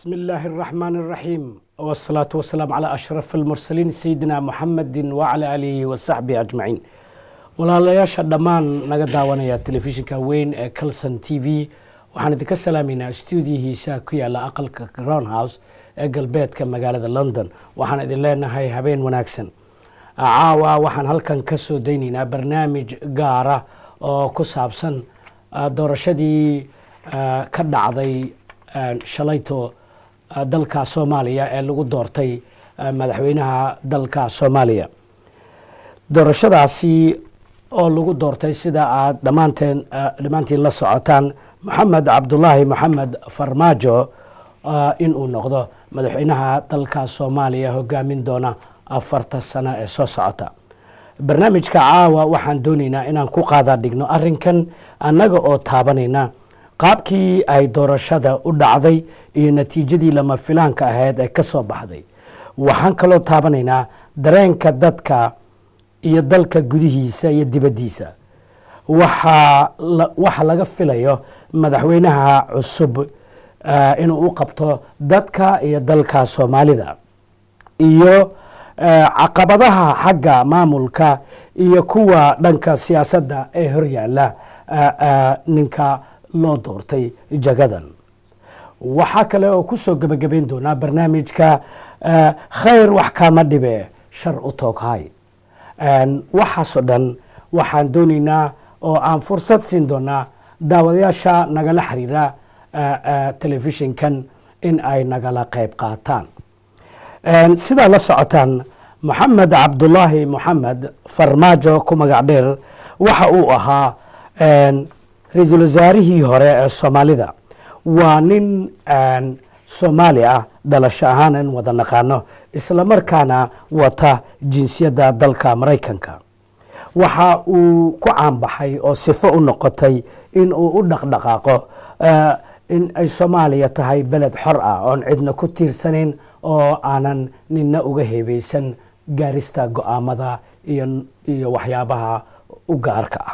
بسم الله الرحمن الرحيم والصلاة والسلام على أشرف المرسلين سيدنا محمد وعلى آله وصحبه أجمعين walaalayaasha dhammaan naga daawanaya telefishinka weyn ee calson t v waxaan idinka salaameynaa stuudiyihiisa ku yaala aqalka crown house ee galbeedka magaalada london waxaan idin leenahay habeen wanaagsan caawa waxaan halkan ka soo daynaynaa barnaamij gaara oo ku saabsan doorashadii ka dhacday shalayto dalka soomaaliya ee lagu doortay madaxweynaha dalka soomaaliya doorashadaasi oo lagu doortay sida aad dhammaanteen dhammaantiin la socotaan maxamed cabdulaahi maxamed farmaajo inuu noqdo madaxweynaha dalka soomaaliya hogaamin doona afarta sano ee soo socota barnaamijka caawa waxaan doonaynaa inaan ku qaada dhigno arinkan annaga oo taabanayna qaabkii ay doorashada u dhacday iyo natiijadii lama filaanka ahayd ee ka soo baxday waxaan kaloo taabanaynaa dareenka dadka iyo dalka gudihiisa iyo dibaddiisa waxa laga filayo madaxweynaha cusub inuu u qabto dadka iyo dalka soomaalida iyo caqabadaha xagga maamulka iyo kuwa dhanka siyaasadda ee horyaala ninka loo doortay jagadan waxaa kale oo ku soo gebagabayn doonaa barnaamijka khayr wax kama dhibe shar u tooghay waxaasoo dhan waxaan doonaynaa oo aan fursad siin doonaa daawadayaasha nagala xiriira telefishinkan in ay nagala qayb qaataan sidaa la socotaan moxamed cabdulaahi moxamed farmaajo ku magac dheer waxa uu ahaa ra-iisul wasaarihii hore ee soomaalida waa nin soomaali ah dhalasho ahaan in wada naqaano islamarkaana wata jinsiyadda dalka maraykanka waxa uu ku caanbaxay oo sifo u noqotay in uu u dhaqdhaqaaqo in ay soomaaliya tahay beled xor ah oon cidna ku tiirsanayn oo aanan nina uga heebeysan gaarista go-aamada iyo waxyaabaha u gaarka ah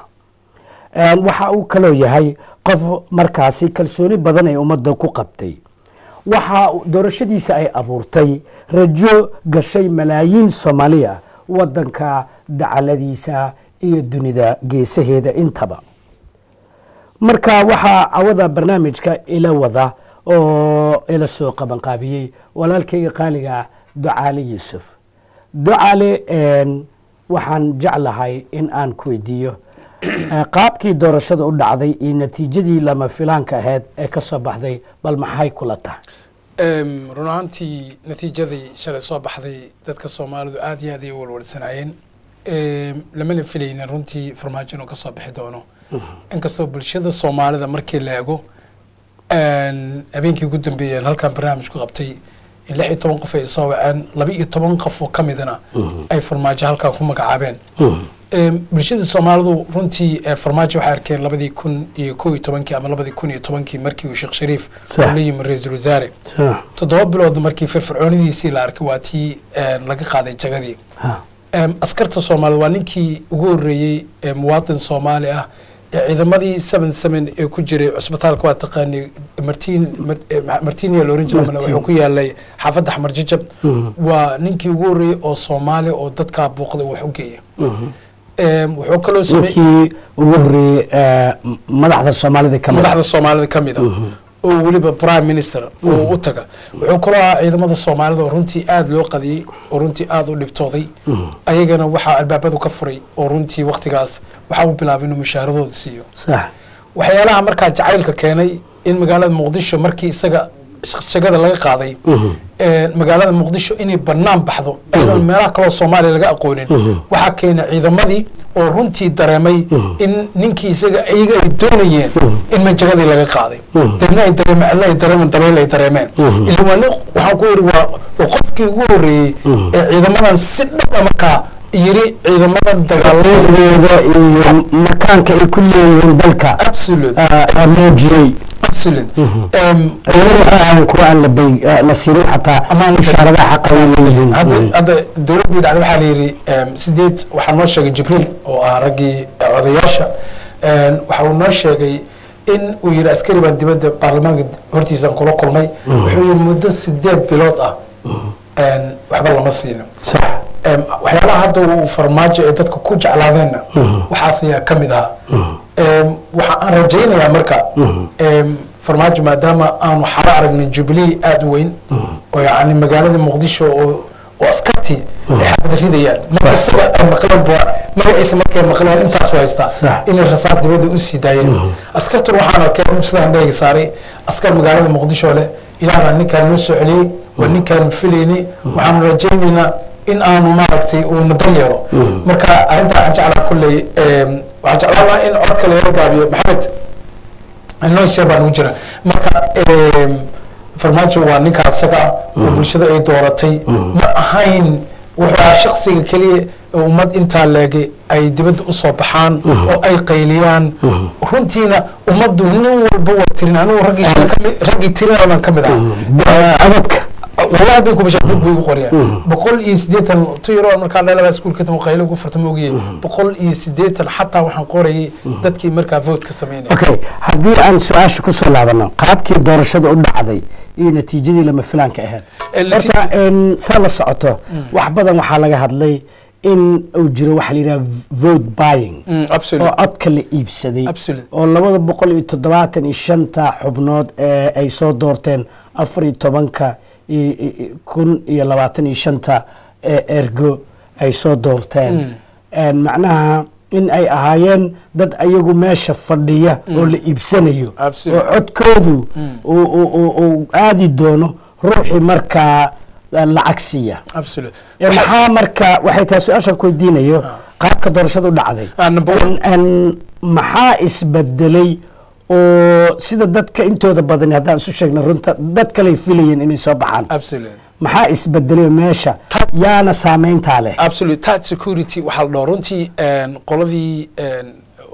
waxa uu kaloo yahay qof markaasi kalsooni badan ay ummadda ku qabtay waxa doorashadiisa ay abuurtay rajo gashay malaayiin soomaaliya wadanka dacaladiisa iyo dunida geesaheeda intaba marka waxaa cawada barnaamijka ila wada oo ila soo qabanqaabiyey walaalkayga qaaliga ah ducaale yuusuf ducaale waxaan jeclahay in aan ku weydiiyo qaabkii doorashada u dhacday iyo natiijadii lama filaanka ahayd ee ka soo baxday bal maxay kula tahay run ahaantii natiijadii shalay soo baxday dadka soomaalidu aad iyo aad ay u walwalsanaayeen lamana filaynin runtii farmaajo inuu ka soo bixi doono inkastoo bulshada soomaalida markii la ego habeenkii ugu dambeeyeen halkan barnaamij ku qabtay lix iyo toban qof ay soo waceen laba iyo toban qof oo ka midna ay farmaajo halkan ku magacaabeen bulshada soomaalidu runtii farmaajo waxay arkeen labadii kun iyo kow iyo tobankii ama labadii kun iyo tobankii markii uu sheekh shariif uu la yimi ra-iisul wasaare toddoba bilood markii firfircoonidiisii la arkay waa tii laga qaaday jagadii askarta soomaalida waa ninkii ugu horreeyey muwaadin soomaali ah ciidamadii seven seven ee ku jiray cusbitaalka waa taqaanay martin martinia la oran jiray wuxuu ku yaalay xaafadda xamar jajab waa ninkii ugu horreeyey oo soomaali oo dadkaa buuqda wax u geeya wuxuu kaloo ninkii ugu horreeyey madaxda soomaalida ka madaxda soomaalida ka mid a oo weliba prime minister oo u taga wuxuu kaloo ahaa ciidamada soomaalida oo runtii aada loo qadiyey oo runtii aada u dhibtooday ayagana waxaa albaabadu ka furay oo runtii waktigaas waxaa u bilaabay inuu mushaaradooda siiyo waxyaalaha markaa jacaylka keenay in magaalada muqdisho markii isaga shagada laga qaaday magaalada muqdisho inay banaan baxdo ayadoon meelaha kaloo soomaaliya laga aqoonin waxaa keena ciidamadii oo runtii dareemay in ninkii isaga iyaga ay doonayeen in manjagadii laga qaaday dadna ay dareemeen cidla ay dareemeen dabeyl ay dareemeen ila waa nin waxaan ku yidhi waa waa qofkii ugu horreeyey ee ciidamadan si dhaba markaa yiri ciidamadan dagaaladooda iyo makaanka ay ku leeyihiin dalka absolute muujiyey absolute kuwa aan la siinin xataa mushaaradaha xaqa ay leeyihiin hadda dowladdii dhacday waxaa la yidhi sideed waxaa noo sheegay jibriil oo ah raggii odayaasha waxa uu noo sheegay in uu yidhi askari baan dibadda baarlamaanka hortiisaan kula kulmay wuxuu yidhi muddo sideed bilood ah een, waxba lama siino sax Em, waxyaalaha hadda uu farmaajo ee dadka ku jeclaadeenna waxaas ayaa ka mid ahaa Em, waxa aan rajaynayaa marka em, farmaajo maadaama aanu xalo aragnay jubilee aada u weyn oo yacni magaalada muqdisho oo oo askartii ay xabad ridayaan marka isaga ay maqleen ba magaciisa markay maqleen intaas u haystaa Sax. inay rasaas dibadda u sii daayeen askartuna waxaan arkay in sidaan dheegi saaray askar magaalada muqdisho leh ilaahbaa ninkaan noo soo celiyey waa ninkaan filayni waxaanu rajaynaynaa in aanu maaragtay uu nadan yeelo marka arrintaa waxaan jeclaa kulley em, waxaan jeclaan lahaa in codka laga gaabiyo maxamed noo shee baa nagu jira marka em, farmaajo waa ninka asaga ah oo bulshada ay dooratay ma ahayn wuxuu ahaa shaksiga keliya ee ummad intaa leegay ay dibadda usoo baxaan oo ay qayliyaan runtiina ummaddu nin walba waa tirin anigu raggii shala kami raggii tirinaa baan ka mid ahaa abadka wallahi bay kubasha bug bay ugu qoriyaan boqol iyo siddeetan tu yaro markaa dhalabaa iskuulka tamo qaylo ugu farta ma ogiyey boqol iyo siddeetan xataa waxaan qorayay dadkii markaa vote ka sameynaya okay haddii aan su-aasha ku soo laabano qaabkii doorashada u dhacday iyo natiijadii lama filaanka ahayd Ee, nati- horta en, saa la socoto wax badan waxaa laga hadlay in uu jiro waxa la yidhaha vote buying Mm, oo absolute codka la iibsaday Absolute. oo labada boqol iyo toddobaatan iyo shanta xubnood ee ay soo doorteen afar iyo tobanka i- i- i- kun iyo labaatan iyo shanta ee ergo ay soo doorteen En macnaha in ay ahaayeen dad ayagu meesha fadhiya oo la iibsanayo Absolute. oo codkoodu uu- uu uu- uu aadi doono ruuxii markaa eh, lacag siiya absolute Eh, maxaa marka waxay tahay su-aashan ku weydiinayo qaabka doorashada u dhacday Ah, number one. En- en maxaa isbedelay oo sida dadka intooda badani haddaan isu sheegna runta dad kaley filayeen inay soo baxaan absolute maxaa isbedelay oo meesha Ta- yaana saameyntaa leh absolute tight security waxaa la dhaho runtii een, qoladii een,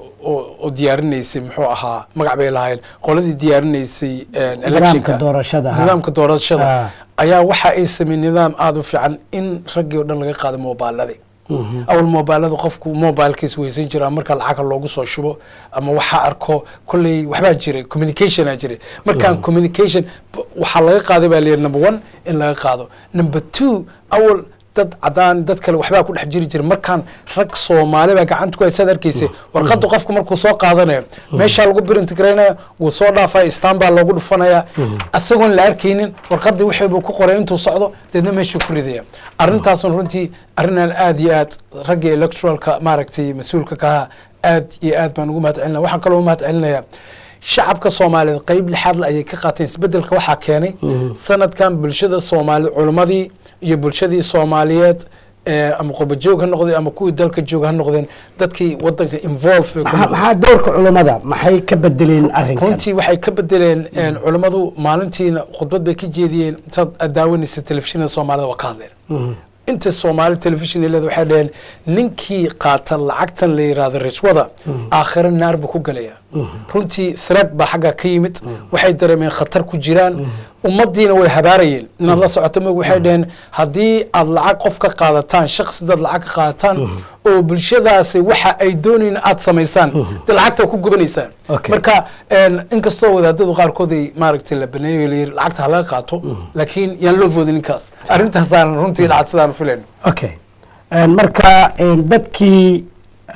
oo oo diyaarinaysay muxuu ahaa magac bay lahaayeen qoladii diyaarinaysay een, electionka doorashada, ha. nidaamka doorashada Ah. ayaa waxa ay sameeyeen nidaam aada u fiican in raggii oo dhan laga qaado moobaaladii awal moobaalada qofku mobilkiis weysan jira marka lacaga loogu soo shubo ama waxaa arko kolley waxbaa jiray communicationa jiray markaan communication b- waxaa laga qaaday baa layidhi number one in laga qaado number two awal dad cadaan dad kale waxbaa ku dhex jiri jira markaan rag soomaali baa gacanta ku haysaad arkaysa warqadda qofku markuu soo qaadanayo meeshaa lagu birintigraynaya wuu soo dhaafaya istaan baa loogu dhufanaya asagoon la arkaynin warqaddii wixii buu ku qoray intuu socdo deedna meeshuu ku ridaya arrintaasun runtii arrinaan aad iyo aad ragga electoralka maaragtay mas-uulka ka ahaa aad iyo aad baan ugu mahad celinaya waxaan kaloo ugu mahad celinayaa shacabka soomaaliyeed qeyb lixaad le ayay ka qaateen isbedelka waxaa keenay sanadkan bulshada soomaaliyeed culimmadii iyo bulshadii soomaaliyeed ee ama qurbajoog ha noqdeen ama kuwii dalka jooga ha noqdeen dadkii wadanka involve bay ku maxaa noqdeen maxaa doorka culummada maxay ka bedeleen arrinkan runtii waxay ka bedeleen een, culimmadu maalintiina khudbad bay ka jeediyeen saad aad daawanaysa telefishinada soomaalida waa ka hadleen inta soomaali telefishin leeda waxay dhaheen ninkii qaata lacagtan la yiraahdo rishwada aakhiro naar buu ku gelayaa runtii threat baa xaggaa ka yimid waxay dareemeen khatar ku jiraan ummaddiina way habaarayeen inaad la socoto mog waxay dhaheen haddii aad lacag qof ka qaadataan shaksi dad lacag ka qaadataan oo bulshadaasi waxa ay doonayn aad samaysaan de lacagta ku gubanaysaan Okay. marka een, inkastoo wadaadadu qaarkood ay maaragtay la baneeyo layiri lacagta ha laga qaato laakiin yaan loo foodin ninkaas arrintaasaan runtii dhacad sidaan filayn okay En marka en, dadkii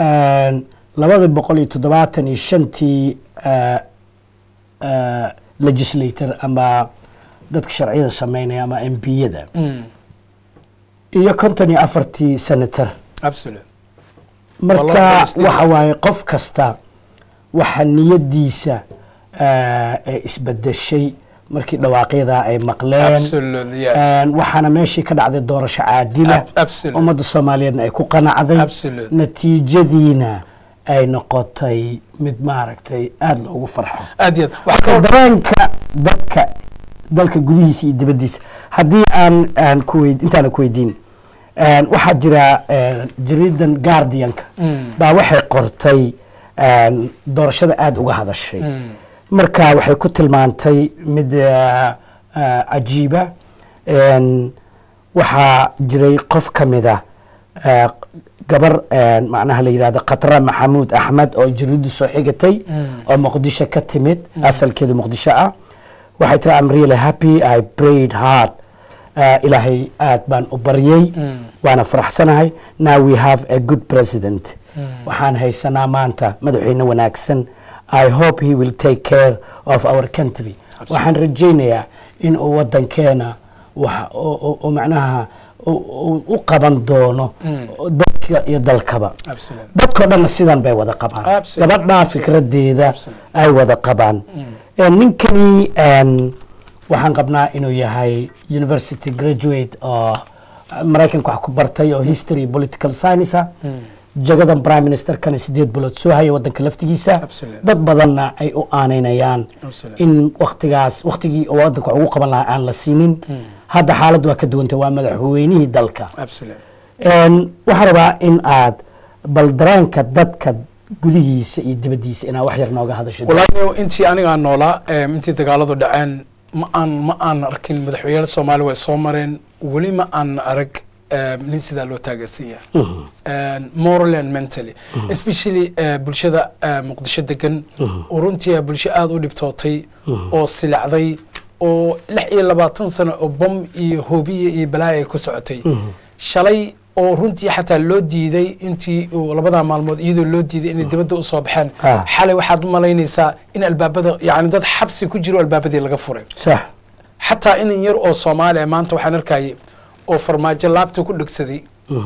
en, labada boqol iyo toddobaatan iyo shantii eh, eh, legislator ama dadka sharciyada sameynaya ama m p-yada iyo konton iyo afartii senator absolute marka Wallahi, Steve. waxa waaye qof kasta waxa niyadiisa eh, ee isbedeshay markii dhawaaqyada ay maqleen absolute yes En, waxaana meeshii ka dhacday doorasho caadila Ab- absolute. ummadda soomaaliyeedna ay ku qanacday Absolute. natiijadiina ay noqotay mid maaragtay aada loogu farxo aad iyo aad waxaa marka kaloo dareenka dadka dalka gudihiisa iyo dibaddiisa haddii aan aan ku weyd intaana ku weydiin en, waxaa jira en, jariidan guardianka baa waxay qortay en, doorashada aada uga hadashay marka waxay ku tilmaantay mid eh, eh, cajiiba En, waxaa jiray qof ka mida eh, gabar macnaha la yidhahdo khatra maxamuud axmed oo jiridu soo xigatay oo muqdisho ka timid asalkeedu muqdisho ah waxay tiri am really happy i prayed hard ilaahay aad baan u baryey waana faraxsanahay now we have a good president waxaan haysanaa maanta madaxweyne wanaagsan i hope he will take care of our country waxaan rajaynayaa in uu wadankeena wax macnaha u qaban doono dadka iyo dalkaba dadkao dhanna sidan bay wada qabaan gabadhaa fikradeeda ay wada qabaan ninkani waxaan qabnaa inuu yahay university graduate oo maraykanka wax ku bartay oo history political science jagadan prime ministerkana sideed bilood soo haya wadanka laftigiisa dad badanna ay u aaneynayaan in waktigaas waktigii wadanka wax ugu qaban lahaa aan la siinin hadda xaaladdu waa ka duwantay waa madaxweynihii dalka waxaan rabaa in aad bal dareenka dadka gudihiisa iyo dibaddiisa inaa wax yar nooga hadasho walahi intii anigaa noolaa intii dagaaladu dhaceen ma aan ma aan arkin madaxweynaha soomaaliya way soo mareen weli ma aan arag nin sidaa loo taageersan yahay moral and mentally especially bulshada muqdisho degan oo runtii bulsho aada u dhibtootay oo silacday oo lix iyo labaatan sano oo bom iyo hoobiya iyo balaaya ay ku socotay shalay oo runtii xataa loo diiday intii labadaa maalmood iyadoo loo diiday inay dibadda usoo baxeen xalay waxaad u malaynaysaa in albaabada yani dad xabsi ku jiro albaabadii laga furay xataa inan yar oo soomaaliya maanta waxaan arkayay oo farmaajo laabta ku dhegsaday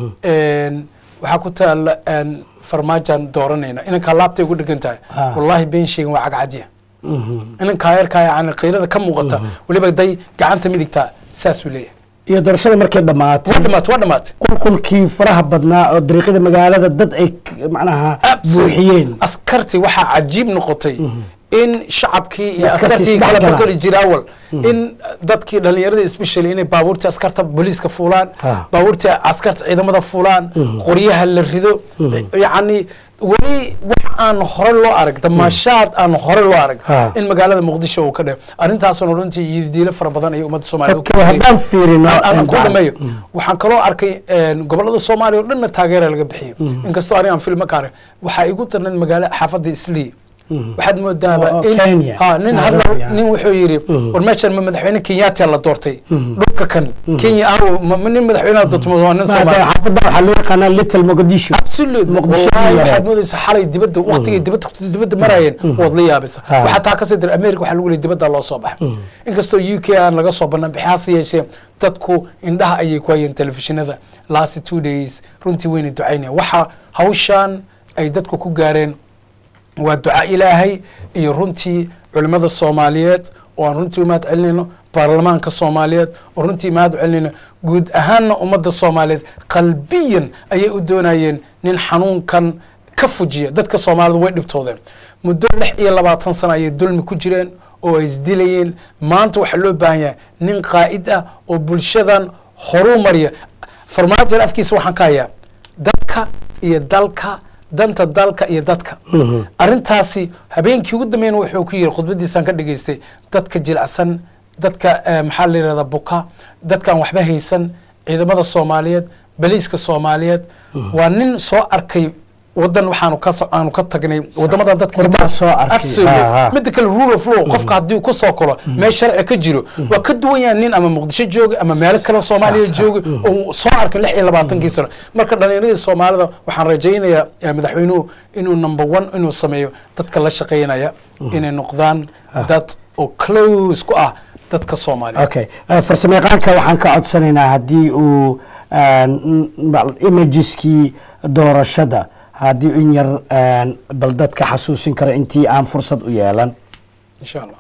waxaa ku taala farmaajaan dooranayna inankaa laabtay ugu dhegan tahay wallahi been sheegan waa cagcadya inankaa yarkaa yani qiirada ka muuqata weliba day gacanta midigtaa saasuu leeyahay iyo doorashada markay dhammaatay waa dhamaatay waa dhamaatay qulqulkii faraha badnaa oo dariiqyada magaalada dad ay macnaha buuxiyeen askartii waxaa cajiib noqotay in shacabkii iyo askartii kala bakoli jira awal in dadkii dhalinyarada especially inay baabuurtii askarta booliiska fuulaan baabuurtii askarta ciidamada fuulaan qoryaha la rido yacni weli wax aan hore loo arag damaashaad aan hore loo arag in magaalada muqdisho uu ka dhe arrintaasuna runtii yidiilo fara badan ayay ummadda haddaan fiirino ku dhameeyo waxaan kaloo arkay gobolada soomaaliya oo dhanna taageera laga bixiyo inkastoo aniga aan filma ka arag waxaa igu darnayd magaala xaafadda islii waxaad moodaaba nin hadla nin wuxuu yidhi war meeshan ma madaxweyne kenyatia la doortay dhulka kan kenya aw nin madaxweynaha doortay waa nin soomaali xaafadda waxaa loo yaqaanaa little mogadisho absolute wallahi waxaad moodaysaa xalay dibadda waqtigay dibadda dibadda marayeen waad la yaabaysa waxaa taa kasii dira america waxaa lagu leeyay dibadda loo soo baxay inkastoo u k aan laga soo banaan bixi hase yeeshee dadku indhaha ayay ku hayeen telefishinada last two days runtii wayna ducaynayaan waxa hawshan ay dadku ku gaareen waa duca ilaahay iyo runtii culimmada soomaaliyeed oo aan runtii umahad celinayno baarlamaanka soomaaliyeed oo runtii umahad celinayno guud ahaanna ummadda soomaaliyeed qalbiyan ayay u doonayeen nin xanuunkan ka fujiya dadka soomaalida way dhibtoodeen muddo lix iyo labaatan sano ayay dulmi ku jireen oo ay isdilayeen maanta waxaa loo baahan yahay nin qaa'id ah oo bulshadan horuu mariya farmaajan afkiisa waxaan ka hayaa dadka iyo dalka danta dalka iyo dadka arintaasi habeenkii ugu dambeyn wuxuu ku yiri khudbadiisaan ka dhageystay dadka jilicsan dadka maxaa la yirahdaa buka dadkaan waxba haysan ciidamada soomaaliyeed baliiska soomaaliyeed waa nin soo arkay wadan waxaanu ka aanu ka tagnay wadamadan dadka soo arkay midda kale rule of law qofka haddii uu ku soo kolo meel sharci ka jiro waa ka duwan yahay nin ama muqdisho jooga ama meelo kale soomaaliya jooga oo soo arkay lix iyo labaatankii sano marka dhalinyaradii soomaalida waxaan rajaynayaa madaxweynuhu inuu number one inuu sameeyo dadka la shaqaynaya inay noqdaan dad oo close ku ah dadka soomaaliya okay farsamayaqaanka waxaan ka codsanaynaa haddii uu imagiskii doorashada haddii in yar bal dadka xasuusin kara intii aan fursad u yeelan insha allah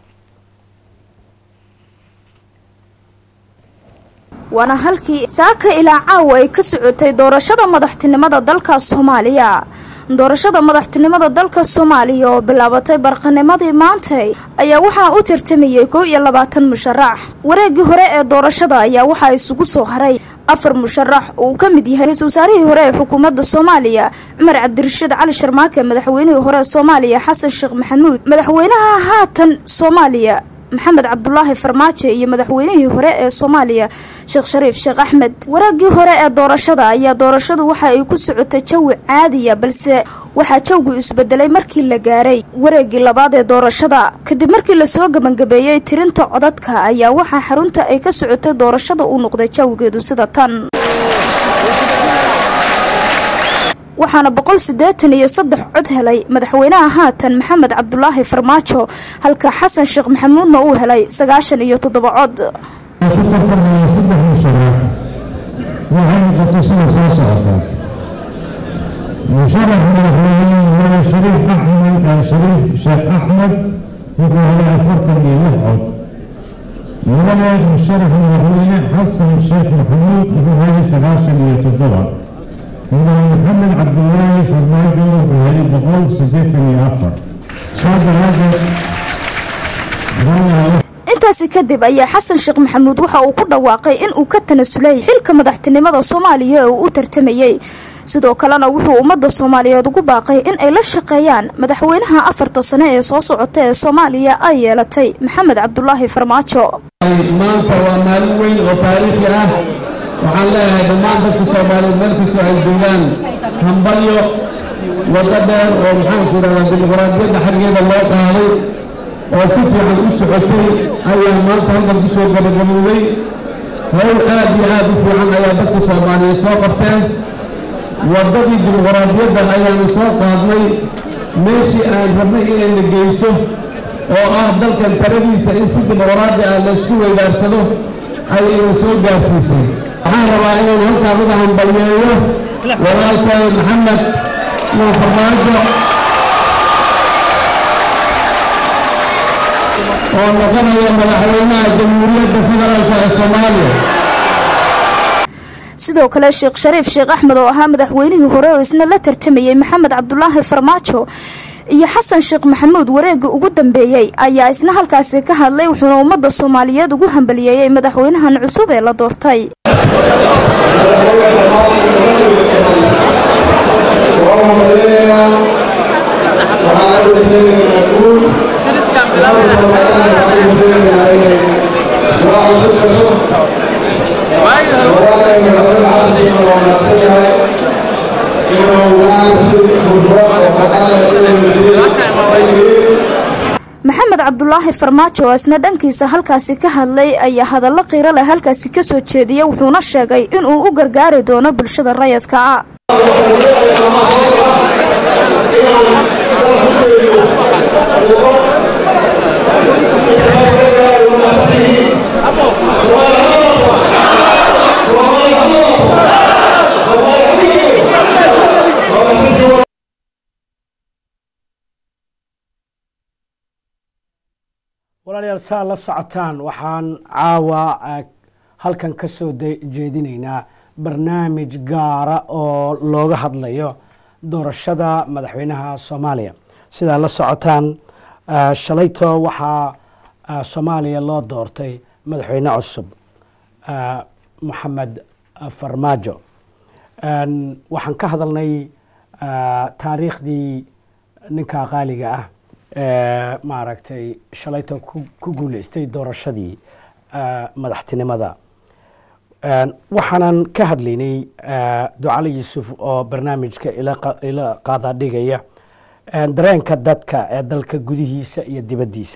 waana halkii saaka ilaa caawa ay ka socotay doorashada madaxtinimada dalka soomaaliya doorashada madaxtinimada dalka soomaaliya oo bilaabatay barqanimadii maantay ayaa waxaa u tartamayay kow iyo labaatan musharax wareegii hore ee doorashada ayaa waxaa isugu soo haray afar musharax oo uu ka mid yahay ra-isul wasaarihii hore ee xukuumadda soomaaliya cumar cabdirashiid cali sharmaake madaxweynihii hore ee soomaaliya xasan sheekh maxamuud madaxweynaha haatan soomaaliya maxamed cabdulaahi farmaajo iyo madaxweynihii hore ee soomaaliya sheekh shariif sheekh axmed waraagii hore ee doorashada ayaa doorashadu waxa ay ku socotay jawi caadiya balse waxaa jawgu isbedelay markii la gaaray wareegii labaad ee doorashada kadib markii lasoo gebangabeeyey tirinta codadka ayaa waxaa xarunta ay ka socotay doorashada uu noqday jawigeedu sida tan waxaana boqol siddeetan iyo saddex cod helay madaxweynaha haatan maxamed cabdulaahi farmaajo halka xasan sheekh maxamuudna uu helay sagaashan iyo toddoba cod ku tartamaya saddex musharax waxay noqotay sida soo socota musharax madaxweyne madax shariif axmed shariif sheekh axmed wuxuu helay afartan iyo lix cod mudane musharax madaxweyne xasan sheekh maxamuud wuxuu helay sagaashan iyo toddoba mudane maxamed cabdulaahi farmaajo wuxuu helay boqol siddeetan iyo afar saa daraadeed intaasi kadib ayaa xasan sheekh maxamuud waxa uu ku dhawaaqay in uu ka tanasulay xilka madaxtinimada soomaaliya ee uu u tartamayey sidoo kalena wuxuu ummadda soomaaliyeed ugu baaqay in ay la shaqeeyaan madaxweynaha afarta sane ee soo socota ee soomaaliya ay yeelatay maxamed cabdulaahi farmaajo maanta waa maalin weyn oo taariikhi ah waxaan leeyahay dhammaan dadka soomaaliyeed meel kastoo ay joogaan hambalyo waddo dheer oo maxaanku idhahdaa dimuqraadiyadda xaggeeda loo qaaday oo si fiican u socotay ayaa maanta halkan ku soo gabagabowday howl aad iyo aad u fiican ayaa dadka soomaaliyeed soo qabteen waddadii dimuqraadiyadda ayaanu soo qaadnay meeshii aan rabnay inayna geyso oo ah dalkan taladiisa in si dimuqraadi ah laysku weydaarsado ayayna soo gaarsiisay waxaan rabaa inaan halkaan uga hambalyeeyo walaalkay maxamed iyo farmaajo oo noqonaya madaxweynaha jamhuuriyadda federaalk ee soomaaliya sidoo kale sheekh shariif sheekh axmed oo ahaa madaxweynihii hore oo isna la tartamayey maxamed cabdulaahi farmaajo iyo xasan sheekh maxamuud wareegga ugu dambeeyey ayaa isna halkaasi ka hadlay wuxuuna ummadda soomaaliyeed ugu hambaliyeeyey madaxweynahan cusub ee la doortay maxamed cabdulaahi farmaajo oo isna dhankiisa halkaasi ka hadlay ayaa hadallo qiiro leh halkaasi ka soo jeediyay wuxuuna sheegay inuu u gargaari doono bulshada rayadka walaalayaal saa la socotaan waxaan caawa halkan ka soo jeedinaynaa barnaamij gaara oo looga hadlayo doorashada madaxweynaha soomaaliya sidaa la socotaan shalayto waxaa soomaaliya loo doortay madaxweyne cusub moxamed farmaajo waxaan ka hadalnay taariikhdii ninka qaaliga ah maaragtay shalayta ku guuleystay doorashadii madaxtinimada waxaanan ka hadlaynay ducali yuusuf oo barnaamijka ila qaada dhigaya dareenka dadka ee dalka gudihiisa iyo dibaddiisa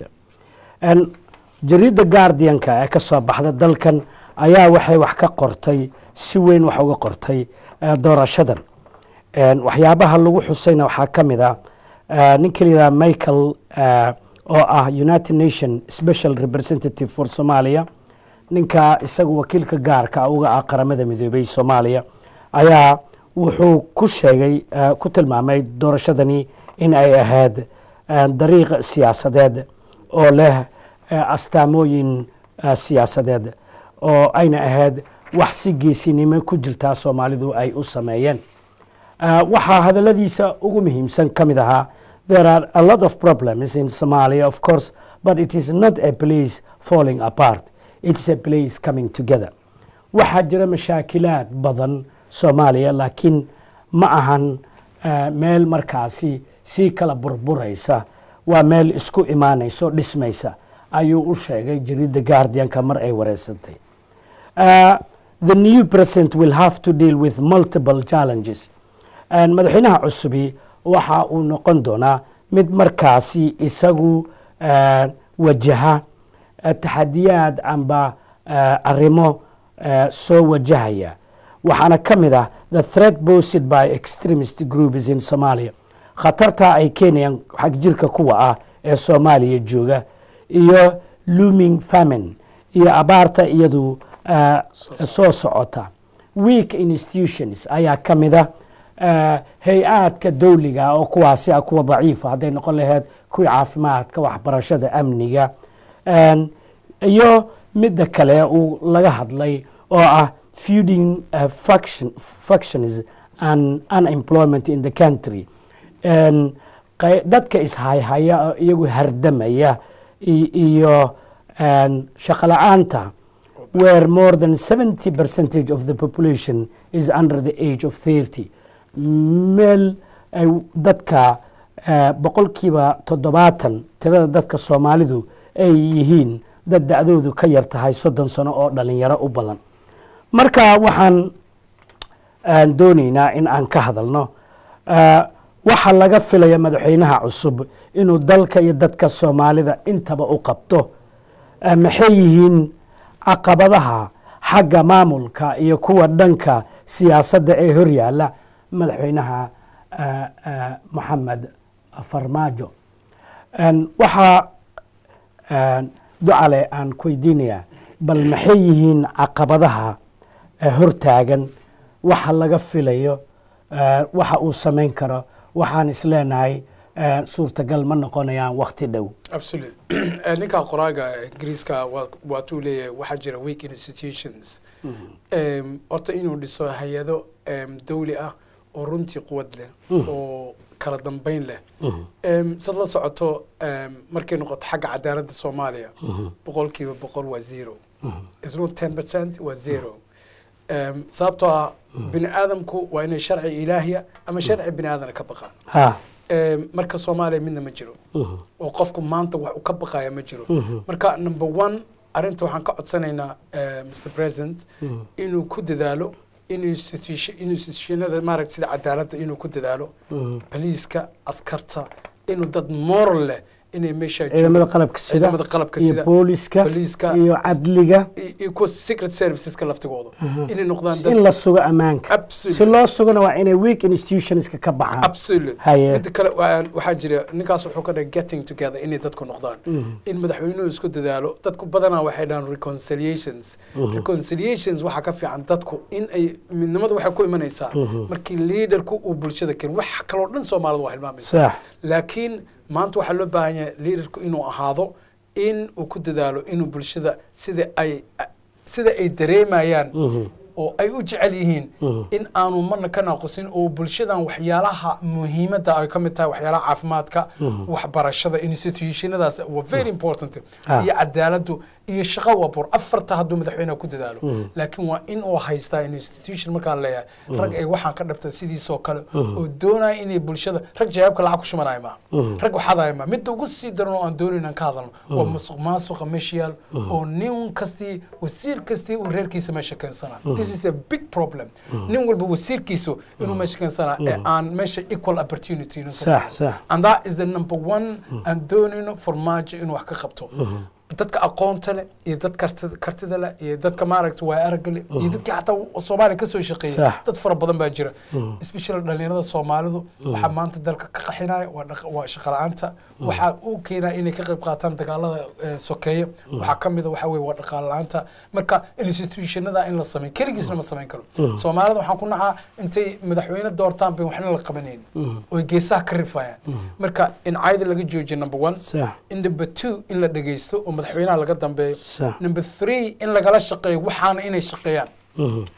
jariidda guardianka ee ka soo baxda dalkan ayaa waxay wax ka qortay si weyn wax uga qortay doorashadan waxyaabaha lagu xusayna waxaa ka mid ah ninka la yidhaha michael oo ah united nation special representative for somalia ninka isaga wakiilka gaarka uga ah qaramada midoobey soomaaliya ayaa wuxuu ku sheegay ku tilmaamay doorashadani in ay ahayd dariiq siyaasadeed oo leh astaamooyin siyaasadeed oo ayna ahayd wax si geesinimo ku jirtaa soomaalidu ay u sameeyeen waxaa hadaladiisa ugu muhiimsan ka mid ahaa there are a lot of problems in somalia of course but it is not a place falling apart it is a place coming together waxaa jira mashaakilaad badan soomaaliya laakiin ma ahan meel markaasi sii kala burburaysa waa meel isku imaanayso dhismaysa ayuu u sheegay jaridda guardianka mar ay wareysantay Uh, the new president will have to deal with multiple challenges And madaxweynaha cusubi waxa uu noqon doonaa mid markaasi isagu uh, wajaha uh, taxadiyaad amba uh, arrimo uh, soo wajahaya waxaana ka mid ah the threat posed by extremist groups in somalia khatarta ay keenayaan xag jirka kuwa ah ee soomaaliya jooga iyo looming famine iyo abaarta iyadu uh, soo socota weak institutions ayaa ka mid ah uh, hay-aadka dowliga oo kuwaasi ah kuwa daciifa hadday noqon lahayd kuwii caafimaadka waxbarashada amniga And iyo midda kale uu laga hadlay oo ah feuding uh, faction, factions and unemployment in the country And qey- dadka ishayhaya oo iyagu hardamaya i- iyo and shaqo la-aanta where more than 70 percentage of the population is under the age of 30 meel ay dadka eh, boqolkiiba toddobaatan tirada dadka soomaalidu ay yihiin dad da-doodu ka yar tahay soddon sano oo dhalinyaro u badan marka waxaan aan doonaynaa in aan ka hadalno eh, waxa laga filaya madaxweynaha cusub inuu dalka iyo dadka soomaalida intaba u qabto eh, maxay yihiin caqabadaha xagga maamulka iyo kuwa dhanka siyaasadda ee horyaala madaxweynaha eh, eh, moxamed farmaajo En waxaa en, ducale aan ku weydiinayaa bal maxay yihiin caqabadaha eh, hortaagan waxa laga filayo eh, waxa uu samayn karo waxaan isleenahay eh, suurtagal ma noqonayaan wakti dhow absolute Eh, ninka qoraaga ingiriiska waa- waatuu leeyahay waxaa jira weak institutions Em, horta inuu dhiso hay-ado em, dawli ah oo runtii quwad leh oo kala dambeyn leh Em, sad la socoto em, markay noqoto xagga cadaaladda soomaaliya boqolkiiba boqol waa zero is not ten percent waa zero Em, sababtoo ah bini aadamku waa inay sharci ilaahiya ama sharci bini aadana ka baqaan ha Em, marka soomaaliya midna ma jiro oo qofku maanta wax uu ka baqaya ma jiro marka number one arrinta waxaan ka codsanaynaa eh, mr president inuu ku dadaalo in institution- institutionada maaragta sida cadaaladda inuu ku dadaalo baliiska askarta inuu dad moral leh inay meesha ciidamada qalabka sida ciidamada qalabka iyo sida booliska booliiska iyo cadliga iyo kuwa secret serviceska laftigooda inay noqdaan in dad la sugo ammaanka si absolute loo sugana waa inay weak institutionska ka baxaan absolute Haye. midda kale waan- waxaa jira ninkaas wuxuu ka dhahay getting together inay dadku noqdaan in madaxweynuhu isku dadaalo dadku badanaa waxay dhahaan reconciliations reconciliations waxaa ka fiican dadku in ay midnimada waxay ku imanaysaa markii leaderku uu bulshada keen wax kaloo dhan soomaalida waa hilmaamaysa sax laakiin maanta waxaa loo baahan yahay leaderku inuu ahaado in uu ku dadaalo inuu bulshada sida ay sida ay dareemayaan oo ay u jecel yihiin in aanu marna ka naaqusin oo bulshadan waxyaalaha muhiimadda ay ka mid tahay waxyaalaha caafimaadka waxbarashada institutionadaas waa very important Ah. iyo cadaaladdu iyo shaqo wabur afarta hadduu madaxweynaha ku dadaalo laakiin waa in uu haystaa institution markaan leeyahay rag ay waxaan ka dhabta sidiisoo kale oo doonaya inay bulshada rag jawaabka lacag ku shumanaya ma rag waxaadaya ma midda ugu sii daran oo aan doonayn aan ka hadalno waa musuq maasuqa meesha yaal oo nin kastii wasiir kastii uu reerkiisa meesha keensana this is a big problem nin walba wasiirkiisu inuu meesha keensana ee aan meesha equal opportunity inuu sax sax and that is the number one aan doonayno farmaajo inuu wax ka qabto dadka aqoonta leh iyo dad kartida kartida leh iyo dadka maaragta waa aragga leh iyo dadkii xataa soomaaliya kasoo shaqeeyay Sax. dad fara badan baa jira especially dhalinyarada soomaalidu waxaa maanta dalka ka qaxinaya waa dhaq- waa shaqo la-aanta waxaa uu keenaa inay ka qayb qaataan dagaalada eh, sokeeye waxaa ka mid a waxaa weye waa dhaqaale la-aanta marka institutionada in la sameyn keligiisna ma samayn karo soomaalida waxaan ku nacaa intay madaxweyne doortaan bay waxna la qabanayn oy geesaha ka rifayaan marka in caayda laga joojiyo number one sax in number two in la dhegeysto oo madaxweynaha laga dambeeyo sax number three in lagala shaqeeyo waxaana inay shaqeeyaan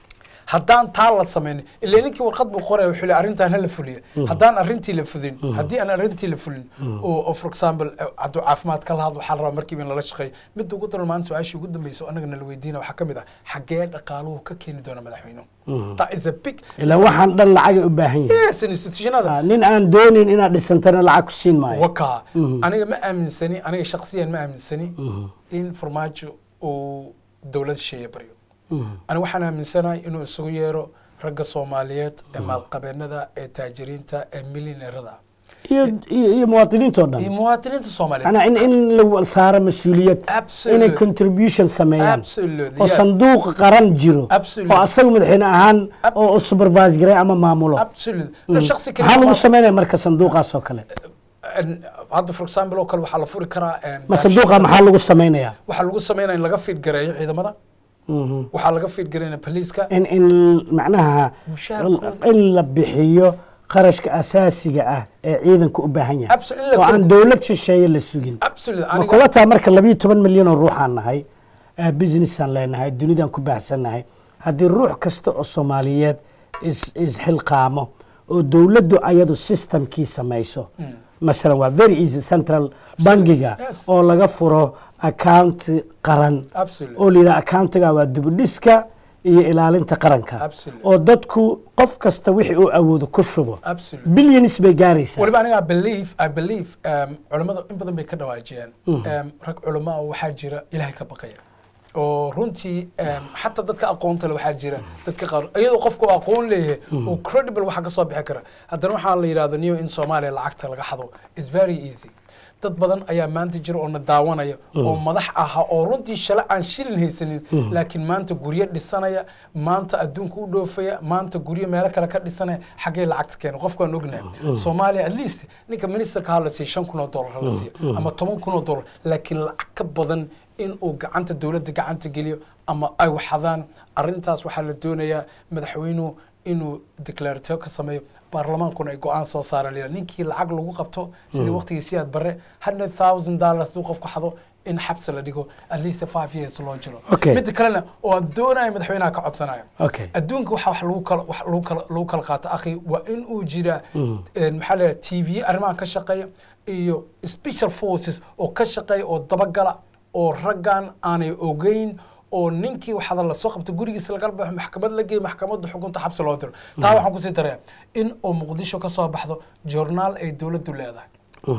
haddaan taa la samaynin ilaa ninkii warqad buu qoraya wuxuu leeyahay arrintan hala fuliya haddaan arrintii la fudin haddii aan arrintii la fulin oo oo for example eh, hadduu caafimaad ka lahad waxaa la rabaa markiiba in lala shaqeeyo midda ugu daran maanta su-aashii ugu dambeysa oo annaga nala weydiina waxaa ka mid ah xaggee dhaqaaluhu ka keeni doona madaxweynuhu that is a big ilaa waxaan dhan lacagay u baahan yihin yes institutionada nin aan doonin inaad dhisantana lacag ku siin maayo waka aniga ma aaminsani aniga shaksiyan ma aaminsani in farmaajo uu dowlad shisheeye baryo aniga waxaan aaminsanahay inuu isugu yeero ragga soomaaliyeed ee maalqabeenada ee taajiriinta ee milyaneerada iyo iyo iyo muwaadiniintoo iyo dhan muwaadiniinta soomaaliyeed macnaa in in la saaro mas-uuliyad Absolutely. inay contribution sameeyaan Absolutely, oo yes. sanduuq qaran jiro Absolutely. oo asaga madaxweyne ahaan Ab- oo u supervise garay ama maamulo absolutely shaksi kale maxaa lagu ma- sameynaya marka sanduuqaas oo kale en- hadda for example oo kale waxaa la furi karaa en, ma sanduuqa maxaa lagu sameynaya waxaa lagu sameynaya in laga fiid gareeyo ciidamada Mhm. waxaa laga fiid gareynaya poliiska in in macnaha Mushaarkooda. in la bixiyo qarashka asaasiga ah ee ciidanku u baahan yahay Absolutely, in la oo aan kor- dowlad shisheeye la sugin absolutely ma aniga kula taa marka labiyo toban milyan oo ruuxaan nahay eh, businessaan leenahay dunidaan ku baahsannahay haddii ruux kasta oo soomaaliyeed is- isxilqaamo oo dowladdu ayadu systemkii samayso masalan waa very easy central bangiga Yes. oo laga furo account qaran absolutely oo la yidhaha accountiga waa dibudhiska iyo ilaalinta qaranka Absolutely. oo dadku qof kasta wixii uu awoodo ku shubo absolutely billions bay gaaraysaa waliba aniga I believe I believe um, culimmadu in badan bay ka dhawaajiyeen um, rag culimo ah waxaa jira ilaahay ka baqaya oo runtii um, xataa dadka aqoonta le waxaa jira dadka qaar iyadoo qofku uu aqoon leeyahay oo credible waxa ka soo bixi kara haddana waxaa la yidhahdo new in soomaaliya lacagta laga xado is very easy dad badan ayaa maanta jira oo na daawanaya oo madax aha oo runtii shale aan shilin haysanin laakiin maanta guryo dhisanaya maanta adduunka u dhoofaya maanta guryo meelo kale ka dhisanaya xaggee lacagta keena qofku aan ognahay soomaaliya at least ninka ministerka ha la siiya shan kun oo dollar ha la siiya ama toban kun oo dollar laakiin lacag ka badan in uu gacanta dowladda gacanta geliyo ama ay waxadaan arrintaas waxaa la doonayaa madaxweynuhu inuu declarative ka sameeyo baarlamaankuna ay go-aan soo saara la ninkii lacag lagu qabto sidii waqtigii siyaad barre hundred thousand dollars duu qofku xado in xabsi la dhigo at least five years loo jiro Okay. midda kalena oo aan doonaya madaxweynaha ka codsanayo okay adduunka waxaa wax lagu kala wax lagu kala lagu kala qaato akhi waa in uu jira een, maxaa la yidhaha t v arrimahan ka shaqeeya iyo special forces oo ka shaqeeya oo dabagala oo raggan aanay ogeyn oo ninkii waxaada lasoo qabta gurigiisa laga baxo maxkamad la geeyo maxkamadda xukunta xabsi loo diro taa waxaan kusii daraya in oo muqdisho ka soo baxdo journaal ay dowladdu leedahay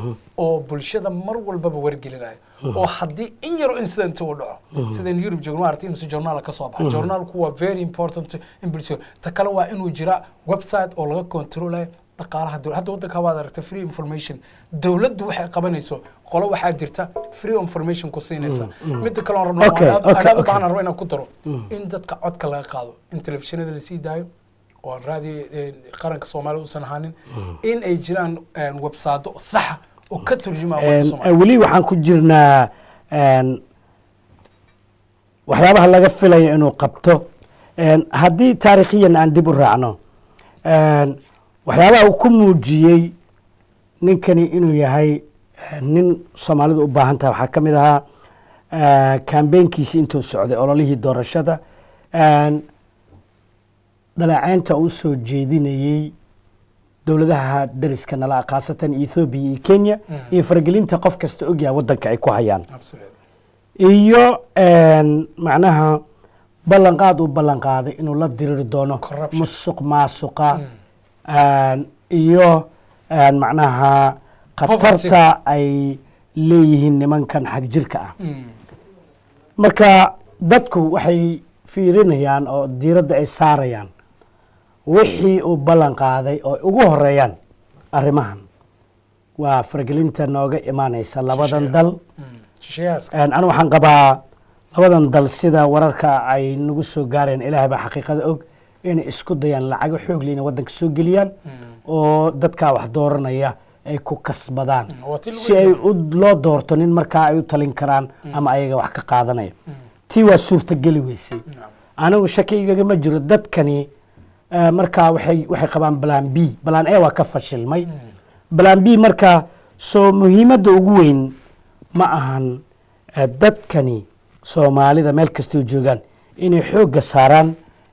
oo bulshada mar walbaba wargelinayo oo haddii in yaro incident uu dhaco sidan yurub joogno maaragtay imse journaal ka soo baxa journaalku waa very important in bulshada ta kale waa inuu jira website oo laga controlayo dhaqaalaha dowladda hadda waddanka waad aragtay free information dowladdu waxay qabanayso qolo waxaa jirta free information ku siinaysa midda kale oon rabno Okay, aan aad- okay, aan aad u okay. baahan rabo inaan ku daro in dadka codka laga qaado in telefishinada lasii daayo oo aan raadiyo eh, qaranka soomaaliya uusan ahaanin in ay jiraan eh, websaado saxa oo ka turjumaya wadda Een, soomaaliya weli waxaan ku jirnaa een, waxyaabaha laga filayo inuu qabto Een, haddii taariikhiyan aan dib u raacno een, waxyaabaha uu ku muujiyey ninkani inuu yahay eh, nin soomaalidu u baahan tahay waxaa ka mid ahaa eh, kambeynkiisii intuu socday ololihii doorashada Een, dhaleeceynta uu soo jeedinayey dowladaha dariska nala khaasatan ethoobiya iyo kenya iyo faragelinta qof kasta ogyaha waddanka ay ku hayaan Absolutely. iyo een, macnaha ballanqaad uu ballanqaaday inuu la diriri doono Corruption. musuq maasuqa een, iyo een, macnaha khatarta ay leeyihiin nimankan xag jirka ah Mm. marka dadku waxay fiirinayaan oo diiradda ay saarayaan wixii uu ballan qaaday oo ay ugu horeeyaan arrimahan waa faragelinta nooga imaanaysa labadan Shisheeye. dal Mm. shisheeyahaaska Een, anu waxaan qabaa labadan dal sida wararka ay nagu soo gaareen ilaahay baa xaqiiqada og inay isku dayaan lacago xoog leh inay waddanka soo geliyaan oo dadkaa wax dooranaya ay ku kasbadaan Mm, waa tii lagu si ay yidhi. u loo doorto nin markaa ay u talin karaan ama ayaga wax ka qaadanaya tii waa suurtageli weysay Naam. anigu shaki igagama jiro dadkani eh, markaa waxay waxay qabaan balan b balan a waa ka fashilmay balan b markaa soo muhiimadda ugu weyn ma ahan eh, dadkani soomaalida meel kastoo joogaan inay xoogga saaraan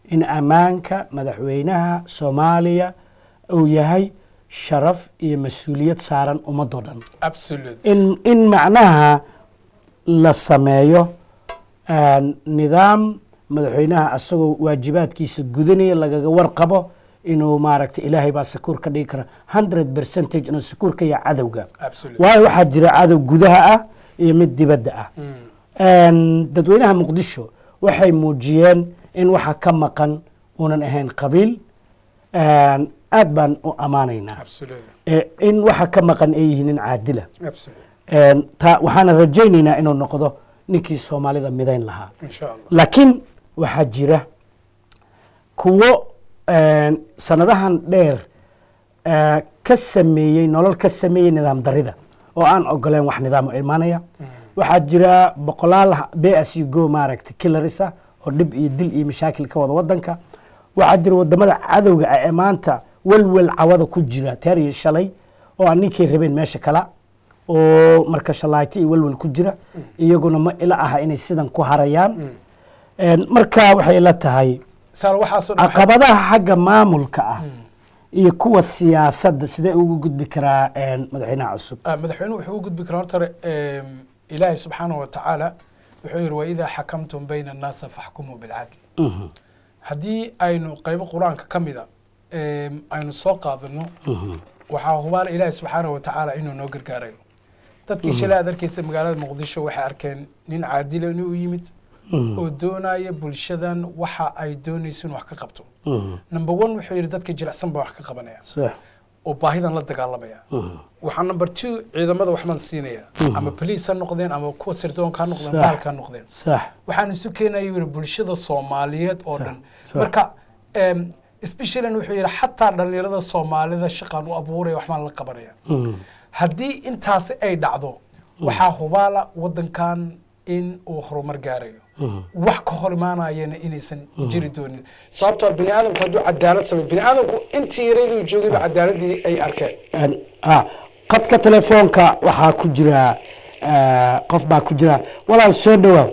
in ammaanka madaxweynaha soomaaliya uu yahay sharaf iyo mas-uuliyad saaran ummadoo dhan absolute in in macnaha la sameeyo aan nidaam madaxweynaha asagoo waajibaadkiisa gudanaya lagaga warqabo inuu maaragtay ilaahay baa sakuur ka dhigi kara hundred percentage inuu sakuur ka yahay cadowga absolute waayo waxaa jira cadow gudaha ah iyo mid dibadda ah Een, dadweynaha muqdisho waxay muujiyeen in waxa ka maqan uunan ahayn qabiil Een, aad baan u ammaanaynaa absolute Ee, in waxa ka maqan ay yihiin nin caadila absolute Een, ta waxaana rajaynaynaa inuu noqdo ninkii soomaalida midayn lahaa insha allah laakiin waxaa jira kuwo een, sanadahan dheer ee, ka sameeyey nolol ka sameeyey nidaam darida oo aan ogoleen wax nidaam u imaanaya waxaa jira boqolaal b s u go maaragtay kilaris ah oo dhib iyo dil iyo mashaakil ka wada wadanka waxaa jira wadamada cadowga ah ee maanta welwel cawada ku jira teer iyo shalay oo aan ninkay rabeen meesha kala oo marka shalaayto iyo welwel ku jira iyaguna ma ila aha inay sidan ku harayaan Een, marka waxay la tahay saal waxaasoo dhan waxay- caqabadaha xagga maamulka ah iyo kuwa siyaasadda sidee ugu gudbi karaa een, madaxweynaha cusub Ah, madaxweynuhu wuxuu u gudbi karaa horta em, ilaahay subxaanahu wa tacaala wuxuu yihi waidaa xakamtum bayna annaasa faxkumuu bilcadl Mhm, haddii aynu qaybo qur-aanka ka mida em, aynu soo qaadano mhm, waxaa hubaala ilaahay subxaanahu wa tacaala inuu noo gargaarayo dadkii shalay aad arkeysa magaalada muqdisho waxay arkeen nin caadila inuu yimid mhm, oo doonaya bulshadan waxa ay doonayso inuu wax ka qabto mhm. number one wuxuu yidhi dadka jilicsan baa wax ka qabanaya sax oo baahidan la dagaalamaya mhm, waxaa number two ciidamada waxbaan siinaya ama police ha noqdeen ama kuwa sirdoonka ha noqdeen Sax. baalka ha noqdeen sax waxaan isu keenaya yiri bulshada soomaaliyeed oo dhan sax. marka em, especially wuxuu yidhi xataa dhalinyarada soomaalida shaqaan u abuuraya waxbaan la qabanaya mhm, haddii intaasi ay dhacdo waxaa hubaala wadankan in uu horumar gaarayo mhm. wax ka hor imaanayana inaysan jiri doonin sababtoo bini aadamku hadduu cadaalad sameyo bini aadamku intii yaraduu joogayba cadaaladii ay arkeen Een, ah, qadka telefoonka waxaa ku jira eh, qof baa ku jira walaal soo dhawaaw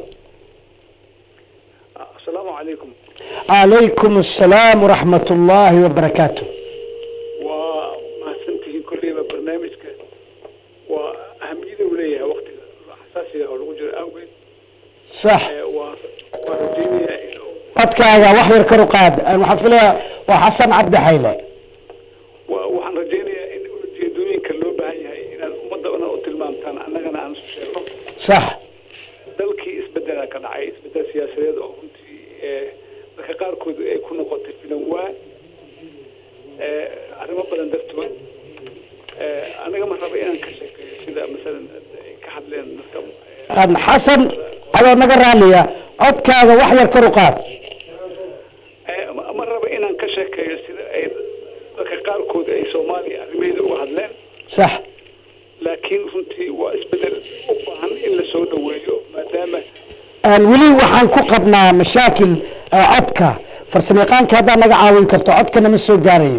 asalaamu calaykum calaykum assalaam waraxmat ullaahi wabarakaatu waa mahadsantihiin kolleyba barnaamijka waa ahamiyada uu leeyahay waktiga xasaasiga oo lagu jiro awgeed sax ee waa waa rajaynayaa inuu codkaaga wax yar kor u qaad Een, waxaan filayaa waa xasan cabdi xayle waa waxaan rajaynayaa in ujeedooyinka loo baahan yahay inaad ummadda dhan u tilmaamtaan annagana aan isu sheegno sax dalkii isbedelaa ka dhacay isbedel siyaasadeed oo runtii ee dadka qaarkood ay ku noqotay filan waa ee arrimo badan dartood ee aniga ma raba inaan ka sheekeeyo sida masalan ay ka hadleen dadka ee, Een, xasan adoo naga raaliya codkaaga wax yar kor u qaad Ee, ma ma raba inaan ka sheekeeyo sida ay dadka qaarkood ay soomaaliya arrimaheeda uga hadleen sax laakiin runtii waa isbedel u baahan in la soo dhoweeyo maadaama Een, weli waxaan ku qabnaa mashaakil eh, codka farsamayaqaanka haddaad naga caawin karto codkana ma soo gaarayo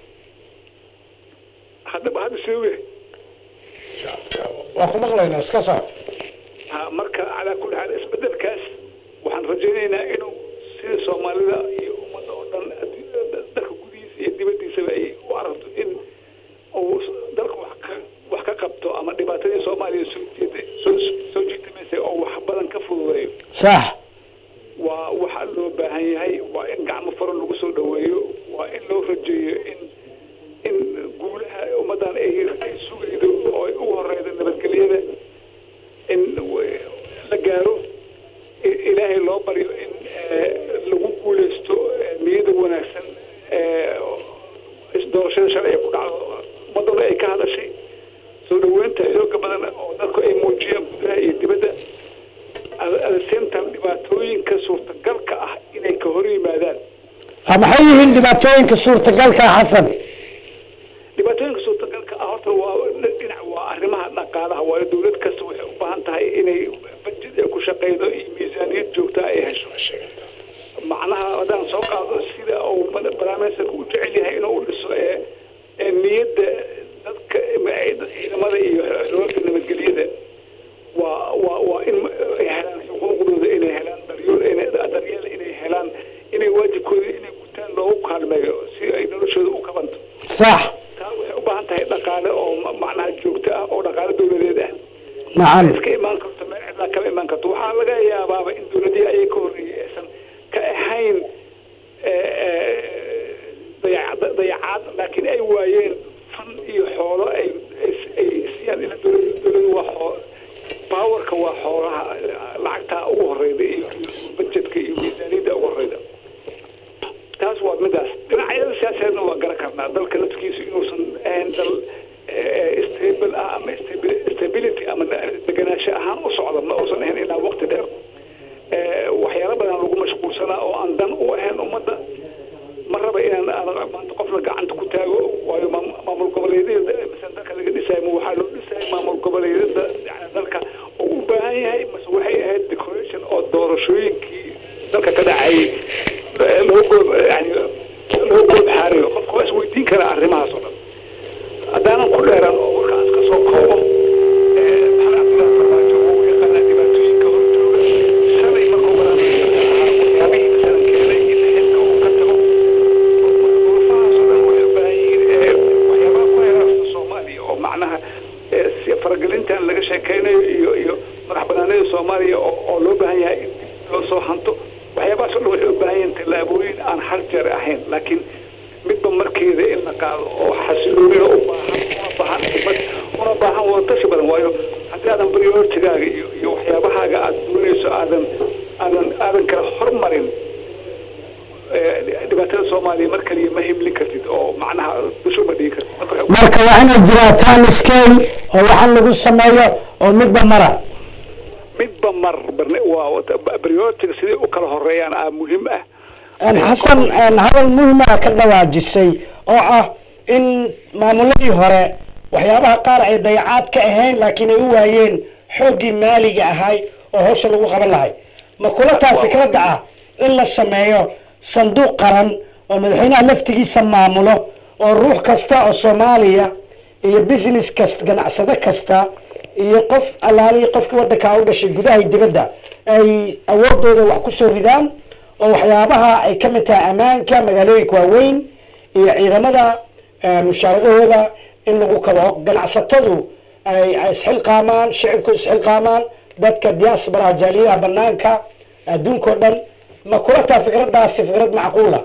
haddaba hadda sewe waa ku maqlaynaa iska soco ha marka calaa kulli xaal isbedelkaas waxaan rajaynaynaa inuu sida soomaalida iyo ummadda oo dhan addu- dalka gudihiisa iyo dibaddiisaba ay u aragto in uu dalka wax ka wax ka qabto ama dhibaatadii soomaaliya soo jeeda soo soo jiitamaysay oo wax badan ka fududeeyo sax waa waxa loo baahan yahay waa in gacmo faro lagu soo dhoweeyo waa in loo rajeeyo in in guulaha ummaddan ay ay sugaydo oo ay ugu horeydo nabadgelyada in w- la gaaro i- ilaahay loo baryo in eh, lagu guuleysto eh, niyada wanaagsan ee isdoorashada shalay ay ku dhacdo ummadduna ay ka hadashay soo dhoweynta xooga badan oo dadku ay muujiyeen gudaha iyo dibadda adaseentan dhibaatooyinka suurtagalka ah inay ka hor yimaadaan Ah, maxay yihiin dhibaatooyinka suurtagalka ah, xasan dhibaatooyinka suurtagalka ah horta waa dhinac waa arrimaha dhaqaalaha waayo dowlad kasta waxay u baahan tahay inay bajid ay ku shaqeydo iyo miisaaniyad joogta ay hesho macnaha haddaan soo qaado sida uu barnaamijka u jecel yahay inuu u dhiso ee ee niyadda dadka ciidamada iyo xooga nabadgelyada waa waa waa in ay helaan xuquuqdooda inay helaan daryeel inay daryeel inay helaan inay waajibkooda sax taa waxay u baahan tahay dhaqaale oo ma- macnaha joogto ah oo dhaqaale dowladeed ah nacam iska imaan karto meel cidlaa kama imaan karto waxaa laga yaabaaba in dowladihii ayay ka horreeyey aysan ka ahayn eh, eh, dayaca- dayacaad laakiin ay waayeen fan iyo xoolo ay ay- ay siiyaan ila dowladu dowladu waa xoo baawarka waa xoolaha lacagtaa ugu horeyda iyo iyo budgetka iyo miisaaniyadda ugu horeyda taas waa midaas dhinacyada siyaasadeedna waa garan karnaa dalka nafkiisu inuusan ahayn dal eh, stable ah ama stabi- stability ama deganaansho ahaan u socda ma uusan ahayn ilaa waqti dheer Eh, waxyaalo badan lagu mashquulsanaa oo aan dan u ahayn ummadda ma raba inaan aan maanta qofna gacanta ku taago waayo maam- maamul goboleedyada masalan dalka laga dhisaayo ma waxaa loo dhisayay maamul goboleedyada yani dalka oo u baahan yahay mase waxay ahayd decoration oo doorashooyinkii dalka ka dhacayay eh, loo goob yani loo goob xaariyo qofka waa isweydiin karaa arrimahaas oo dhan haddaanan ku dheeran oo warkaas ka soo koobo eh, maxamed cabdullahi farmaajo oo u yaqaanaa dhibaatooyinka horjooga shalay markuu barnaamijka ahaa waxyaabihii masalan keenay in xilka uu ka tago duruufahaas oo dhan waxay u baahan yihiin eh, waxyaabaha ku heeraasta soomaaliya oo macnaha eh, si faragelintan laga sheekeynayo iyo iyo madax banaanida soomaaliya oo oo loo baahan yahay in dib loo soo hanto waxyaabahaas oo dhan waxay u baahan yihiin tallaabooyin aan hal jeer ahayn laakiin midba markeeda in la qaado oo xasiloonina u baahan una baahan xikmad una baahan wadatashi badan waayo haddii aadan prioritigaaga iyo iyo waxyaabahaaga aad doonayso aadan aadan aadan kala hormarin eh, dhibaatada soomaaliya mar kaliya ma himlin kartid oo macnaha dusho ma dhigi kartid Marka- marka waa inay jiraa time scale oo waxaan lagu sameeyo oo midba mara midba mar barne waa prioritiga siday u kala horeeyaan aa muhiim ah Een, xasan een, hadal muhima ka dhawaajisay oo ah in maamuladii hore waxyaabaha qaar ay dayacaad ka ahayn laakiin ay u waayeen xooggii maaliga ahay oo hawsha lagu qaban lahay ma kula taa fikradda ah in la sameeyo sanduuq qaran oo madaxweynaha laftigiisa maamulo oo ruux kasta oo soomaaliya iyo business kasta ganacsade kasta iyo qof allaalihi qofkii waddankaa u dhashay gudaha iyo dibadda ay awoodooda wax ku soo ridaan oo waxyaabaha ay ka mid tahay ammaanka magaalooyinka waaweyn iyo ciidamada eh, mushaaradahooda in lagu kabo ganacsatadu ay ay isxilqaamaan shicibku isxilqaamaan dadka diaspora jaaliyadaha banaanka adduunka oo dhan ma kula taa fikradaasi fikrad macquula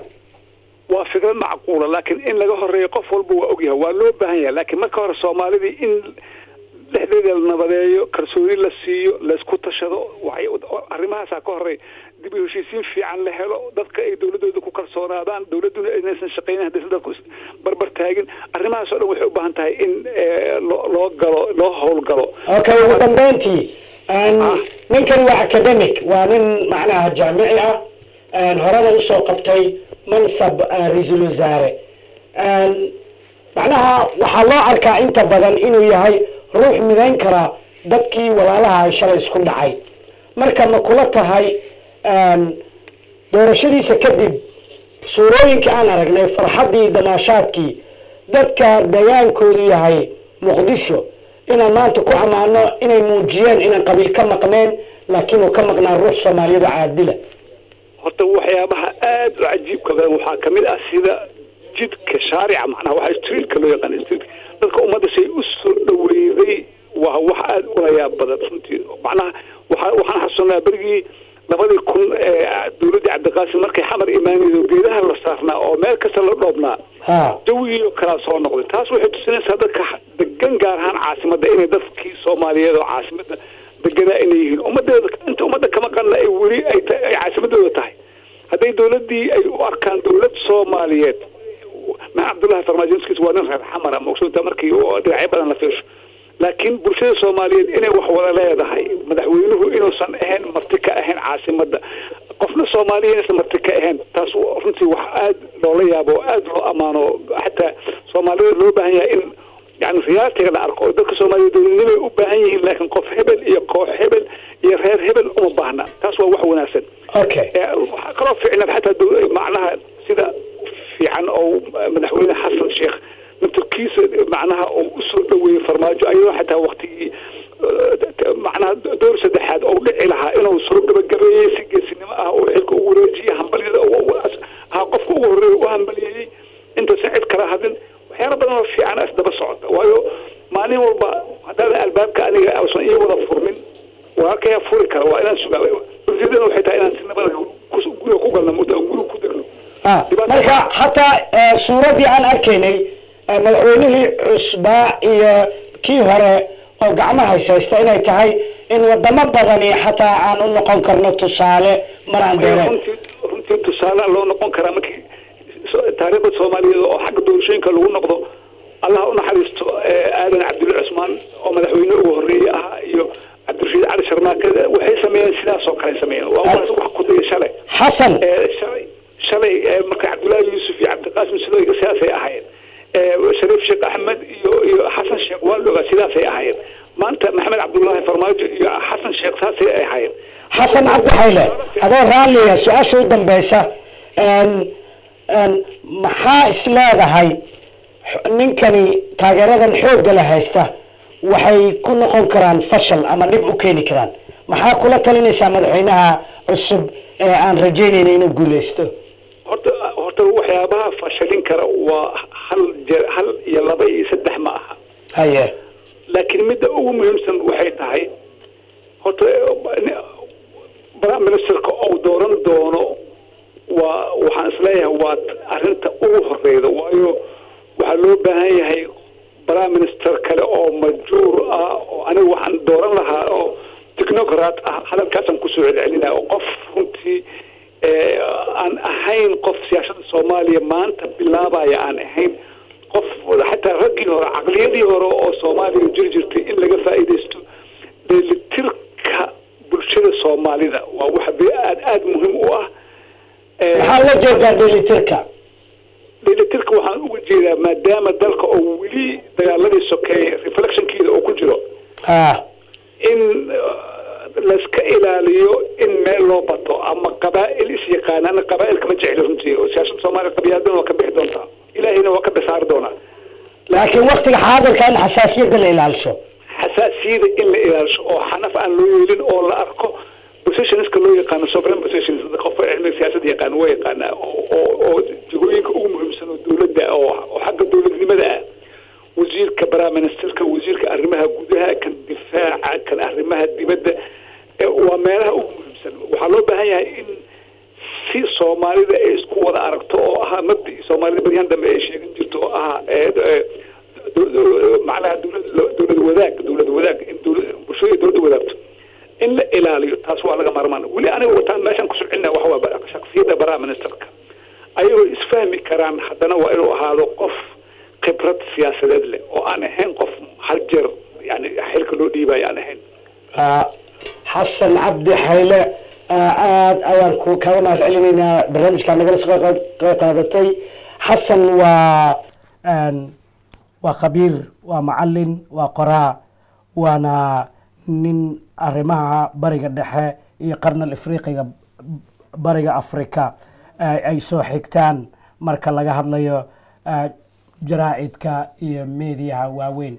waa fikrad macquula laakiin in laga horeeyo qof walba waa ogyahay waa loo baahan yahay laakiin marka hore soomaalidii in dhexdeeda la nabadeeyo kalsooni la siiyo laysku tashado waxay- arrimahaasaa ka horey dib u heshiisiin fiican la helo dadka ay dowladooda ku kalsoonaadaan dowladuna inaysan shaqaynin haddaysan dadku is barbar taagin arrimahaas oo dhan waxay u baahan tahay in eh, loo loo galo loo howlgalo okay ugu dambeyntii een, ninkani waa academic waa nin macnaha jaamici ah een, horena usoo qabtay mansab eh, ra-iisul wasaare een, macnaha waxaa loo arkaa inta badan inuu yahay ruux midayn kara dadkii walaalaha ay shalay isku dhacay marka ma kula tahay een, doorashadiisa kadib suurooyinka aan aragnay farxaddii damaashaadkii dadka dagaankoodu yahay muqdisho inaan maanta ku ammaano inay muujiyeen inaan qabiil ka maqneen laakiin uu ka maqnaan ruux soomaaliyeed oo caadila horta waxyaabaha aad u cajiibka badan waxaa ka mid ah sida jidka shaarica macnaha waxa streetka loo yaqaan streetka dadka ummadda say u soo dhaweeyday waa wax aad ula yaab badan runtii macnaha waxa waxaan xasuunnaa berigii labadii kun ee dowladdii cabdiqaasim markay xamar imaanaydo geedaha la saarnaa oo meel kasta la dhoobnaa ha jawigiioo kalaa soo noqday taas waxay tusinaysaa dadka degan gaar ahaan caasimadda inay dadkii soomaaliyeed oo caasimadda deganaa inay yihiin ummadeeda inta ummadda kama qanna ay weli ay ta- ay caasimadooda tahay hadday dowladdii ay u arkaan dowlad soomaaliyeed maxaa cabdullahi farmaajoskiis waa nin reer xamara maqsuudta markii oo dhinacyo badan la fiirsho laakiin bulshada soomaaliyeed inay wax wada leedahay madaxweynuhu inuusan ahayn marti ka ahayn caasimadda qofna soomaaliya inaysan marti ka ahayn taas runtii wax aad loola yaabo oo aad loo ammaano xataa soomaalida loo baahan yahay in yani riyaatiga la arko oo dadka soomaaliya dowladnimay u baahan yihiin laakiin qof hebel iyo koox hebel iyo reer hebel uma baahna taas waa wax wanaagsan okay Eh, waxaa kaloo fiicnaa xataa dow- macnaha sida fiican oo madaxweyne xasan sheekh naftarkiisa macnaha oo usoo dhaweeyey farmaajo ayadoo xataa waktigii eh, t- macnaha door saddexaad oo dhici lahaa inuu soo gabagabeeyey si geesinimo ah oo xilka ugu wareejiyey hambalyada oo- oo- ahaa qofka ugu horreeya u hambalyeeyey intaysan cid kala hadlin waxyaala oo fiican isdaba socota waayo maalin walba haddaadan albaabka aniga ausan ii wada furmin walaalkaya furi kara waa inaan sugaa ujeedada waxay tahay inaan si nabada ku- guriga ku galno muddo aan guriga ku degno Ah, marka xataa eh, suuraddii aan arkaynay eh, madaxweynihii cusbaa iyo kii hore oo gacmaha haysta inay tahay in wadamo badani xataa aan u noqon karno tusaale maraan dheereen runtii runtii tusaale loo noqon karaa markii so- taariikhda soomaaliyeed oo xagga doorashooyinka lagu noqdo allah u naxariisto eh, aadan cabdulle cusmaan oo madaxweyne ugu horreeyey ahaa iyo cabdirashiid cali sharmaake waxay sameeyeen sidaas oo kale sameeyeen waa wax wax ku daya shalay xasan Eh, shalay shalay eh, marka cabdullaahi yuusuf iyo cabdiqaasim sidooyga sidaasay ahaayeen Eh, shariif sheekh axmed iyo iyo xasan sheekh waa la ogaa sidaasay ahaayeen maanta maxamed cabdullaahi farmaajo iyo xasan sheekh saasay ahaayeen xasan cabdi xayle adoo raalliya su-aasha u dambeysa een, een, maxaa is leedahay x- ninkani taageeradan xoogga la haysta waxay ku noqon karaan fashal ama dhib u keeni karaan maxaa kula talinaysaa madaxweynaha cusub ee aan rajaynayna inuu guuleysto horta horta waxyaabaha fashalin kara waa hal jeer hal iyo laba iyo saddex ma aha haye laakiin midda ugu muhiimsan waxay tahay horta prime ministerka uu dooran doono waa waxaan isleeyahay waa arrinta ugu horeyda waayo waxaa loo baahan yahay prime minister kale oo majuur ah oo aniga waxaan dooran lahaa oo technocrat ah hadalkaasaan kusoo celcelinaya oo qof runtii eh, aan ahayn qof siyaasada soomaaliya maanta bilaabaya aan ahayn qof xataa raggii hore caqliyadii hore oo soomaaliya jiri jirtay in laga faa'iidaysto dheelitirka bulshada soomaalida waa wax be- aad aada muhiim u ah Eh, maxaa la jeedaa dheelitirka dheelitirka waxaan uga jeedaa maadaama dalka oo weli dagaaladii sokeeye reflectionkeeda oo ku jiro ah in uh, layska ilaaliyo in meel loo bato ama qabaa'il is yaqaana ana qabaa'ilka ma jecli runtii oo siyaasada soomaaliya qabyaaladana waa ka bixi doontaa ilaahayna waa ka bisaari doonaa laakiin waktiga xaadirka in xasaasiyadda la ilaalisho xasaasiyada in la ilaalisho oo xanaf aan loo yeelin oo la arko positionska loo yaqaano sovereign positions qof cilmiga siyaasadda yaqaan waa yaqaanaa oo oo- oo jagooyinka ugu muhiimsan oo dowladda oo oo xagga dowladnimada ah wasiirka prime ministerka wasiirka arrimaha gudaha kan difaaca kan arrimaha dibadda eh, waa meelaha ugu muhiimsan waxaa loo baahan yahay in si soomaalida ay isku wada aragto oo ahaa mabdii soomaalida baryahan dambe ay sheegan jirto oo ahaa eh, eh, do- do- macnaha dowlad dowlad wadaag dowlad wadaag in dowlad bulshada dowladda wadaagto in la ilaaliyo taas waa laga maarmaan weli aniga wataan meeshaan ku soconna waxa waa shaksiyadda prime ministerka ayagoo isfahmi karaan haddana waa inuu ahaado qof khibrad siyaasadeed leh oo aan ahayn qof hal jeer yani xilka loo dhiibayo aan ahayn Ah, xasan cabdi xayle ah, aad ayaan ku kaga mahad celinaynaa barnaamijkaa nagala soo qayb qayb qaadatay xasan waa een, waa khabiir waa macalin waa qoraa waana nin arrimaha bariga dhexe iyo qarnal afriqiga bariga afrika ay ay soo xigtaan marka laga hadlayo ah, jaraa'idka iyo meediyaha waaweyn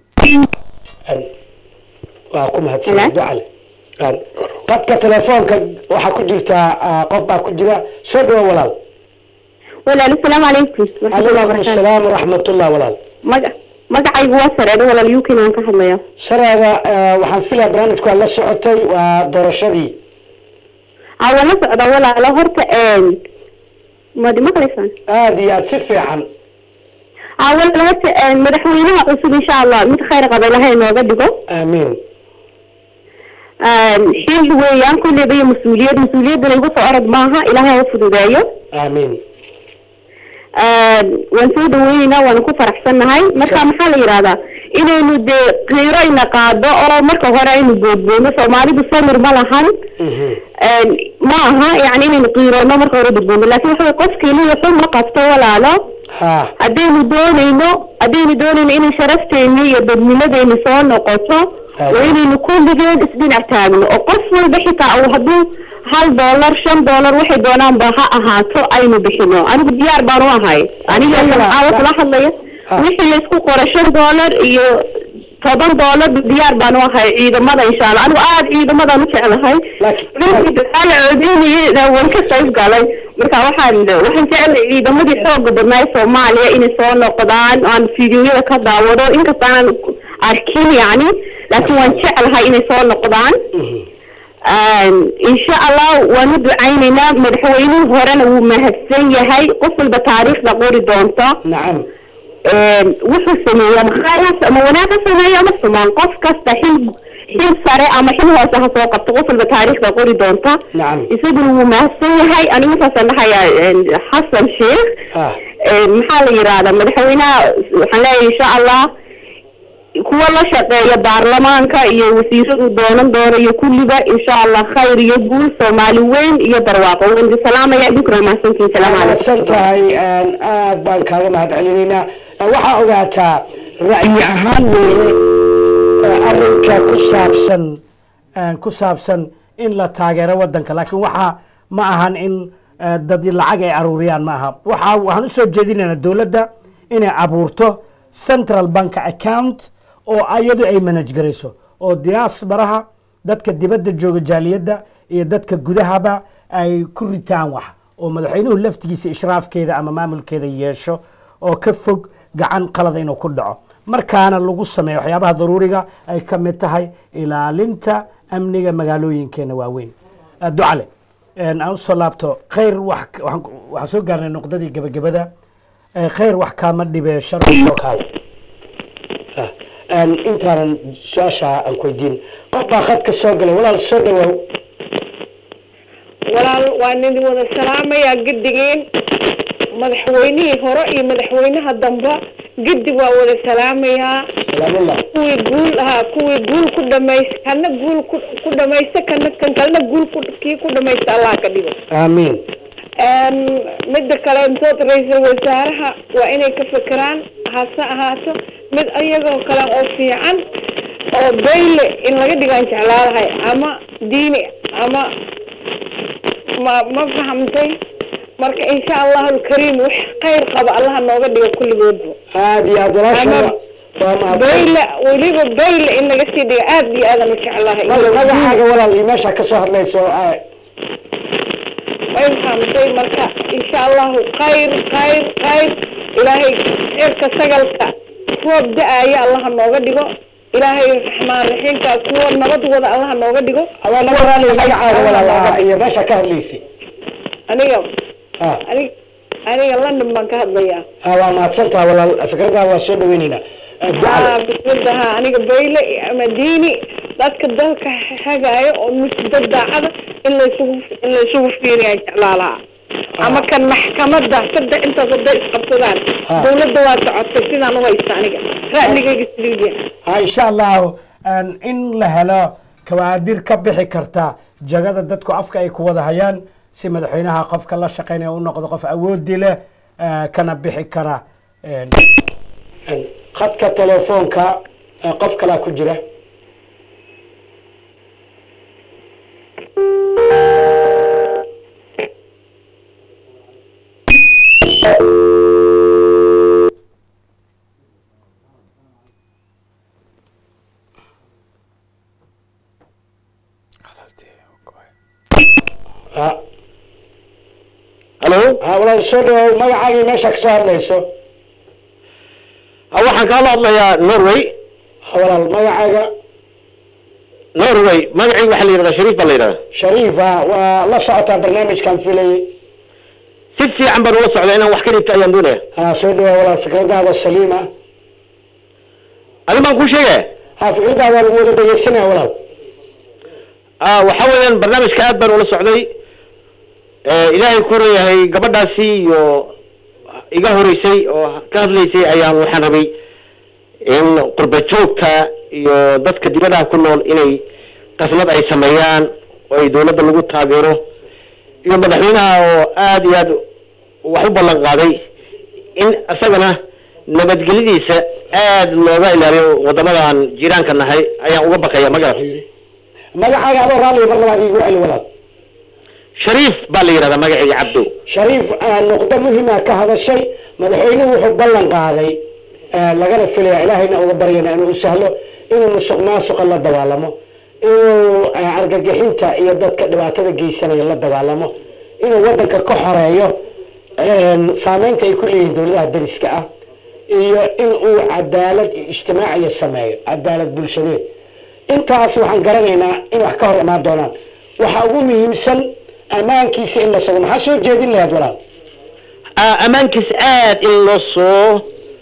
waa ku mahadsan Hello? ducale Een, qadka telefoonka waxaa ku jirtaa ah, qof baa ku jira soo dhawo walaal walaal asalaamu calaykum waraxmatullahi calaykum wabarakaatu asalaam waraxmatullah walaal maga magacaygu waa sareedo walaal yukin aan ka hadlaya shareeda ah, waxaan filaya barnaamijku aad la socotay waa doorashadii aa waan la socdaa walaalo horta madi maqlaysaan aada iyo aad si fiican aa walaal horta madaxweynaha cusub insha allah mid khayr qaba ilahay inooga dhigo aamiin xil weeyaan kulleyba iyo mas-uuliyad mas-uuliyaddana igu soo orod maaha ilaahay ha u fududeeyo aamiin waan soo dhaweyneynaa waana ku faraxsannahay marka maxaa la yidhahdaa inaynu dee qiiro ina qaado oo marka hore aynu boodboono soomaalidu samir ma lahan Mhm. ma aha yani inaynu qiiroono marka hore boodboono laakin waxa wey qofkiina wuxuu ma qabto walaalo ha haddaynu doonayno haddaynu doonayno inay sharafteeni iyo dadnimadeeni soo noqoto Aye. waa inaynu kulligeen isdhinac taagno oo qof walba xitaa uu hadduu hal dollar shan dollar waxay doonaanba ha ahaato aynu bixino anigu diyaar baan u ahay aniga Shan dollar, caawa kula hadlaya Ah. wixii laysku qoro shan dollar iyo toban dollar diyaar baan u ahay ciidamada insha allah anigu aada ciidamadan u jeclahay Laakiin- ninkii dagaala coodinayana waan ka qayb galay marka waxaan waxaan jeclay ciidamadii xooga badnaa ee soomaaliya inay soo noqdaan aan fiidiyoyada ka daawado inkasta aanan arkin yani laakiin waan jeclahay inay soo noqdaan insha allah waan u ducaynaynaa madaxweynihii horena wuu mahadsan yahay qof walba taariikhda qori doonta nacam wuxuu sameeyey ama khayr ama wanaag ha sameeyo ama sumaan qof kasta xil xil sare ama xil hoose ha soo qabto qof walba taariikhda qori doonta nacam isaguna wuu mahadsan yahay anigu intaasaan dhahayaa xasan sheekh ah maxaa la yidhahdaa madaxweynaha waxaan leeyahay insha allah kuwa la shaqeeya baarlamaanka iyo wasiiradu doonan doona iyo kulliba insha allah khayr iyo guul soomaali weyn iyo barwaaqo waan idin salaamaya idinkuna mahadsantihin salaamu calaykum mahadsan tahay aad baan kaaga mahad celinaynaa waxaa ogaataa ra'yi ahaan weeye arrinka ku saabsan ku saabsan in la taageero wadanka laakiin waxaa ma ahan in dad lacag ay aruuriyaan ma aha waxa waxaan usoo jeedinaynaa dowladda inay abuurto central bank account oo iyadu ay manage garayso oo diaasbaraha dadka dibadda jooga jaaliyadda iyo dadka gudahaba ay ku ritaan wax oo madaxweynuhu laftigiisa ishraafkeeda ama maamulkeeda yeesho oo ka fog gacan qalada inuu ku dhaco markaana lagu sameeyo waxyaabaha daruuriga ay ka mid tahay ilaalinta amniga magaalooyinkeena waaweyn ducale aan usoo laabto khayr wax waxaan soo gaarnay noqdadii gebagabada khayr wax kaama dhibe sharci oo kaale intaanan su-aasha aan ku weydiin qof baa khadka soo galay walaal soo dhawaaw walaal waan idin wada salaamayaa gedigiin madaxweynihii hore iyo madaxweynaha dambe gedi waa wada salaamayaa salaamullah kuwii guul ahaa kuwii guul ku dhamaysta kana guul ku ku dhamaysta kana kan kalena guul ku kii ku dhamaysta allah ka dhigo aamiin midda kale intood ra-iisul wasaaraha waa inay ka fekeraan hase ahaato mid ayagoo kale oo fiican oo bayle in laga dhigaan jeclaalahay ama diini ama ma ma fahamtay marka insha allahu alkariim wax khayr qaba allaha nooga dhigo kulligoodba aad iyo aad walaasha Ama- waa mahadsan bayle weliba bayle in laga sii dhigo aad iyo aadan u jeclahay Mag- magacaaga walaal iyo meesha ka soo hadlayso ah, way fahamtay marka insha allahu khayr khayr khayr ilaahay cirka sagalka roob da-aya allaha nooga dhigo ilaahay raxmaan raxiimka kuwa nabad wada allaha nooga dhigo waa naga walaal magacaaga walaal ah, iyo meesha ka hadlaysay aniga ah anig aniga london baan ka hadlayaa ah, waa mahadsan tahay walaal fikradaha waa soo dhaweynaynaa Ah, ducale aa bismillaha aniga bayle ama diini dadka dalka hagaayo oo mis dad daacada in laysugu in laysugu fiiriyaa jeclaalaha ama kan maxkamada saddex intaas hadday isqabsadaan Ah. dawladda waa socotay sidaan u haysta aniga ra'ligayga siliidiya ha insha allahu aan in la helo kawaadir ka bixi karta jagada dadku afka ay ku wada hayaan si madaxweynaha qofka la shaqeynaya u noqdo qof awoodi leh ah, kana bixi kara een, een, khadka telefoonka ah, qof kalaa ku jira Ah, halo ah, walaal soo dhawow magacaagii meesha ka soo hadlayso Ah, waxaan kaala hadlayaa norway Ah, walaal magacaaga norway magacii waxaa la yidhahdaa shariif baa la yidhahdaa shariifa waa la socotaa barnaamijkan filayay si fiican baan ula socdaa inaan wax ka dhigto ayaan doonaya ah, soo dhawow walaal fikradaada saliima adi baan kuu sheegaya ha fikradaada waa lagu wada dhegeysanaya walaal Ah, waxa weeyaan barnaamijka aad baan ula socday Eh, ilaahay ku leeyahay gabadhaasi iyo iga horeysay oo ka hadlaysay ayaan waxaan rabay in qurba joogta iyo dadka dibadaha ku nool inay qasnad ay sameeyaan oo ay dawladda lagu taageero iyo madaxweynaha oo aad iyo aad wax u ballan qaaday in isagana nabadgelyadiisa aad looga ilaaliyo wadamadan jiiraanka nahay ayaan uga baqaya magaras magacaaga adoo raalliga mar labaad iigu celi walaal shariif baa la yidhahdaa magacayga cabdo shariif ah, nuqdo muhima ka hadashay madaxweynuhu wuxuu ballan qaaday ah, lagana filaya ilaahayna uga baryana inuu u sahlo inuu musuq maasuqa la dagaalamo inuu ah, argagixinta iyo dadka dhibaatada geysanaya la dagaalamo inuu wadanka ka xoreeyo een, saameynta ay ku leeyihiin dowladaha dariska ah iyo in uu cadaalad iyo ijtimaaciya sameeyo cadaalad bulshadeed intaas waxaan garanaynaa in wax ka hor imaan doonaan waxa ugu muhiimsan ammaankiisa in la sugo maxaa soo jeedin lahayd walaal Ah, ammaankiis aad in loo soo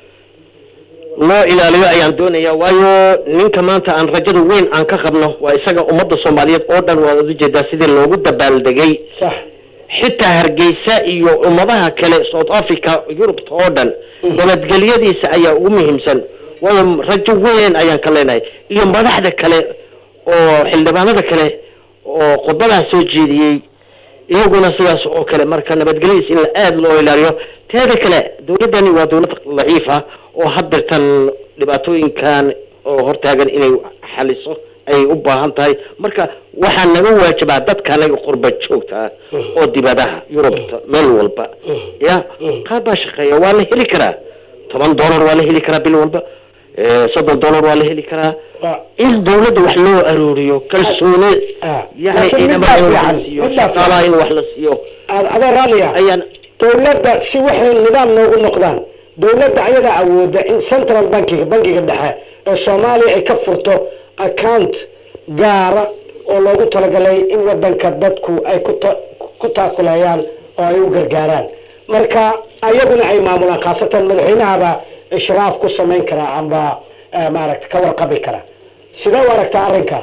loo ilaaliyo ayaan doonaya waayo ninka maanta aan rajada weyn aan ka qabno waa isaga ummadda soomaaliyeed oo dhan waad ujeedaa sidii loogu dabaaldegay sax xitaa hargeysa iyo ummadaha kale south africa yurubta oo dhan nabadgelyadiisa ayaa ugu muhiimsan waayo rajo weyn ayaan ka leenahay iyo madaxda kale oo xildhibaanada kale oo khudbadaha soo jeediyey iyaguna sidaas oo kale marka nabadgelyadiisa in la aada loo ilaaliyo teeda kale dowladdani waa dowlad daciif ah oo haddeertan dhibaatooyinkan oo hortaagan inay xaliso ayay u baahan tahay marka waxaa naga waajibaa dadka anaga qurba joogta ah oo dibadaha yurubta meel walba ya qaar baa shaqeeya waa la heli karaa toban dollar waa la heli karaa bil walba eh, soddon dollar waa la heli karaa Waa- in dowladda wax loo arooriyo kalsooni Ah. yani Laakiin ciidamada middaa in wax fiican, la siiyo middaa fiican. shaqaalaha in wax la siiyo aad adoo raalliya ayaan dowladda si waxay nidaam noogu noqdaan dowladda ayadaa awooda in central bankiga bankiga dhexe ee soomaaliya ay ka furto account gaara oo loogu talagalay in wadanka dadku ay ku ta- ku taakuleeyaan oo ay u gargaaraan marka ayaguna ay maamulaan khaasatan madaxweynahaba ishraaf ku samayn karaa amba eh, maaragta ka warqabi kara sidee u aragtaa arrinka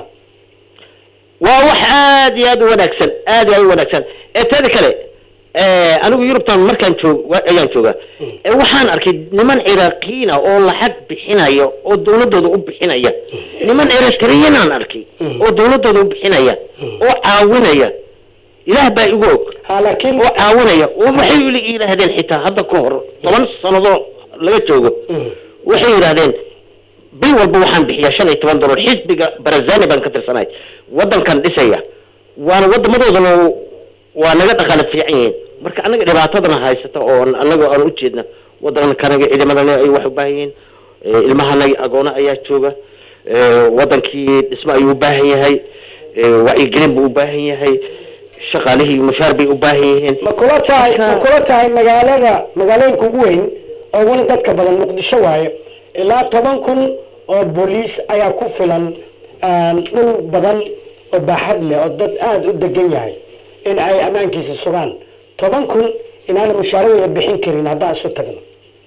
waa wax aad iyo aad u wanaagsan aad iyo aad u wanaagsan ee teeda kale eh, anigu yurubtan markaan joog wa- ayaan jooga Eh, waxaan arkay niman ciraaqiyiina oo lacag bixinaya oo dowladooda u bixinaya niman eritriyanaan arkay oo dowladooda u bixinaya oo caawinaya ilaah baa igu og ha laakiin oo caawinaya oo waxay ila yidhaahdeen xitaa hadda ka hor toban sanadoo laga joogo waxay yidhaahdeen bil walba waxaan bixiyaa shan iyo toban dollar xisbiga barazani baan ka tirsanahay wadankan dhisaya waana wadamadoodana waa naga dhaqaale fiican yihiin marka anaga dhibaatadana haysata oo anaga aan ujeedna wadankanaga ciidamadana ay wax u baahan yihiin Eh, ilmahanaga agoona ayaa jooga Eh, wadankii dhismo ayuu u baahan yahay Eh, wacyigelin buu u baahan yahay shaqaalihii mushaar bay u baahan yihiin ma kula tahay ma kula tahay magaalada magaalooyinka ugu weyn oo weli dadka badan muqdisho waaye ilaa toban kun oo booliis ayaa ku filan een, dhul badan oo baaxad leh oo dad aada u degan yahay in ay ammaankiisa sugaan toban kun inaana mushaaradooda bixin karin haddaan isu tagno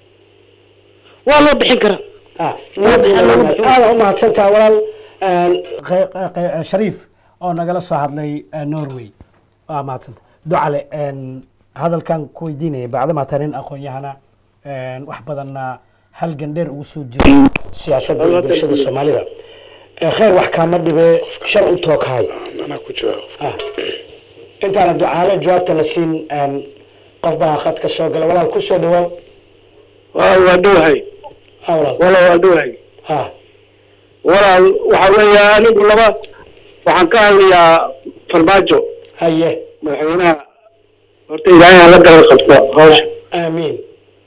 waa loo bixin karaa Ah, Waxaa lagu bixin- aada u mahadsantaha walaal een, qe- qe- shariif oo nagala soo hadlay eh, norway waa mahadsanta ducale een, hadalkan ku weydiinaya bacdama tahay nin aqoon-yahana een, wax badanna halgan dheer ugu soo jiray siyaasadda iyo bulshada soomaalida Eh, khayr wax kaama dhibe shar u tooghay Ah. intaana ducaale jawaabta la siin een, qof baa khadka soo gala walaal ku soo dhawaaw waa waa dhowahay ha walaal walaal waa dhowahay ha walaal waxa weeye anigu laba waxaan ka hadlayaa farmaajo haye madaxweynaha horta ilaahay ha la garab qabto hawsha aamiin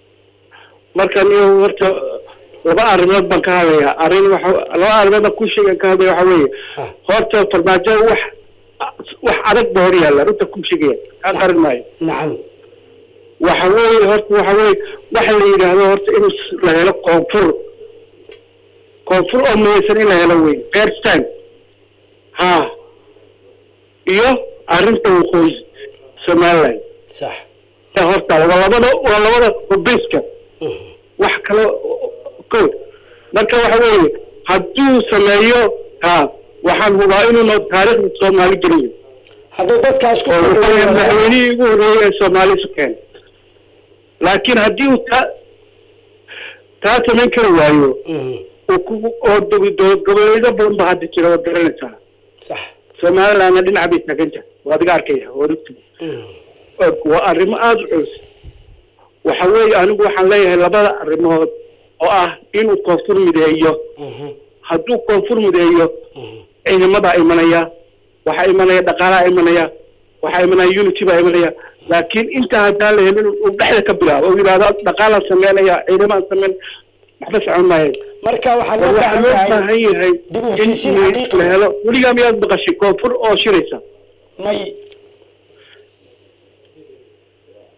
marka niyo horta laba arrimood baan ka hadlayaa arrin waxa laba arrimood baan ku sheegan ka hadlaya waxa weeye Ah. horta farmaajo wax wax adag ba hor yaalla runta ku sheegaya kaa qarin maayo nacam waxa weeye horta waxa weeye waxa la yidhaahdo horta in la helo koonfur koonfur oo midaysan in la helo wey qeerstaan ha iyo arrinta waqooyi somaliland sax ee horta waa labada waa labada hubeyska wax kale ko marka waxa weeye hadduu sameeyo ha waxaan hubaa inuuna taariikhda soomaali gelin hadduu dadkaas ku oo soo wuxuu yahay dhaweeyo madaxweynihii ugu horreeyey ee soomaali isu keenay laakiin haddii uu taa taa samayn kari waayo Mhm, uu ku oo dowlad goboleedyo badan ba hadda jira waad garanaysaa sax somalilandna dhinac bay taagan tahay waa adiga arkaya waa rugti Mhm, waa arrimo aada u culus waxa weeye anigu waxaan leeyahay labada arrimood oo ah inuu koonfur mideeyo mhm, hadduu koonfur mideeyo mhm. ciidamadaa imanaya waxaa imanaya dhaqaalaa imanaya waxaa imanaya unity baa imanaya laakiin intaa haddaan la helin uu dhexda ka bilaabo oo yidhahdo dhaqaalaan sameynaya ciidamaan sameyn waxba socon maayo marka waxaa loo waxaa baahan loo yahay baahan yahay dib u in heshiisiin la xaqiiqi ah. helo weligaa miyaad maqashay koonfur oo shiraysa may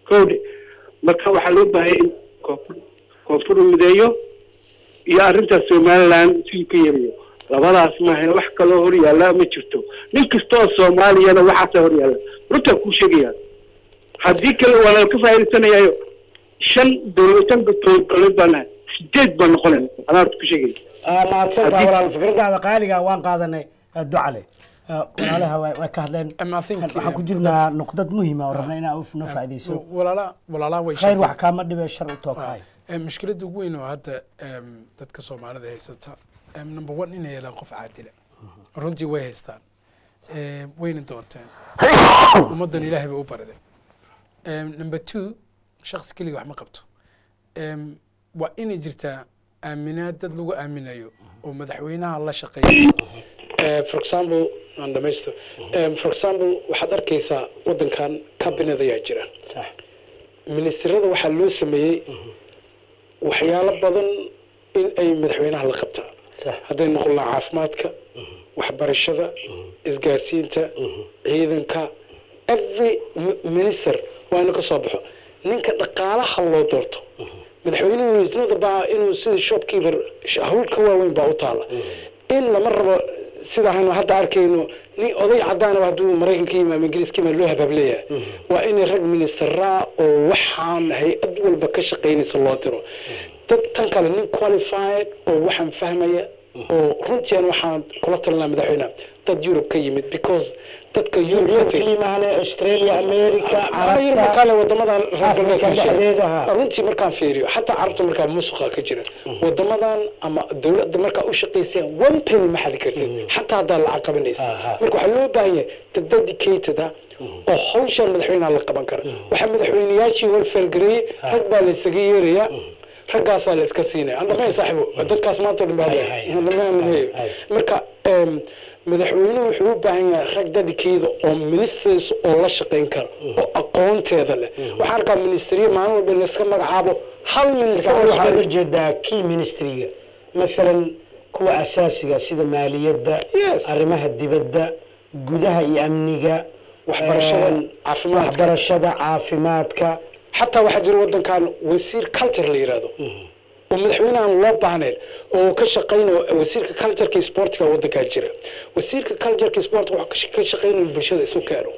kowdhe marka waxaa loo baahaya in koonfur koonfur uu mideeyo iyo arrintaas somaliland siduu ka yarayo labadaas maaha wax kaloo hor yaalla ma jirto nin kastoo soomaaliyana waxaasa hor yaalla runtaa kuu sheegaya haddii kale waa laga faa'iidaysanayaayo shan dowlad shan dowlad baan nahay sideed baan noqonayna anaa horta ku sheegaya mahadsantaha Haddii- walaal fikradaada qaaliga waan qaadanay eh, ducale Eh, walaalaha way way ka hadleen Um, I think, waxaan ku eh, jirnaa nuqdad muhima oo rabna inaa noo faa'iidayso walaala walaalaha way khayr sheegeen. wax kaama dhibe shar u tookahay Em, mushkiladda ugu weyn oo hadda em, dadka soomaalida haysata em, number one inay helaan qof caadila runtii way haystaan Em, wayna doorteen ummaddan ilaahay bay u bariday Em, number two shakhsi keliga wax ma qabto Em, waa inay jirtaa aaminaad dad lagu aaminayo oo madaxweynaha la shaqeeya Eh, for example aan dhamaysto Em, for example waxaad arkaysaa waddankan cabinet ayaa jira sax ministirada waxaa loo sameeyey waxyaalo badan in ay madaxweynaha la qabtaa sax hadday noqon lahaa caafimaadka waxbarashada isgaarsiinta ciidanka every mi- minister waa inuu ka soo baxo ninka dhaqaalaha loo doorto madaxweynuhu isnada baa inuu sida shopkeeper sh- hawl ka waaweyn baa u taala in lama rabo sida aynu hadda arkayno nin oday cadaana hadduu maraykanka yimi ama ingiriiska yimi loo habaableeyahay waa inay rag ministeraa oo waxaan hay-ad walba ka shaqaynaysa loo diro dad tan kale nin qualified oo waxaan fahmaya oo runtiian waxaan kula talinaa madaxweynaha dad yurub ka yimid because dadka yurub ka tegay kalimaane australia america yurub carabta kale wadamadan reer Afrika galbeedka dhexdeeda, ha. runtii markaan fiiriyo xataa carabta markaa musuqa ka jira wadamadan ama dowladda markaa u shaqaysayaan one penny ma xadi kartid xataa haddaa lacag qabanaysa Aha. marka waxaa loo baahan yahay dad dedicated ah oo hawshan madaxweynaha la qaban kara waxaa madaxweyneyaashii horfeelgareeyey rag baa la isaga yeerayaa raggaasaa la iska siinaya andhamay saaxibo dadkaas maanta oo dhan baa Hay, hadlaya. hay. Andhamay, andhamay. Hay. marka em, madaxweynuhu wuxuu u baahan yahay rag dadikeeda oo ministers oo la shaqayn kara oo aqoonteeda leh waxaan arkaa ministeriya maalin walba in layska magacaabo hal minister oo waxaa shaqeeya. uga jeedaa key ministryga masalan kuwa asaasiga sida maaliyadda Yes. arrimaha dibadda gudaha iyo amniga Waxbarashada, em, caafimaadka. waxbarashada caafimaadka xataa waxaa jira wadankan wasiir culture la yidhahdo oo madaxweynahan loo baahnayn oo ka shaqaynayo wasiirka cultureka iyo sportka wadankan jira wasiirka cultureka iyo sportka wuxuu ka shaqaynayo bulshada isu keeno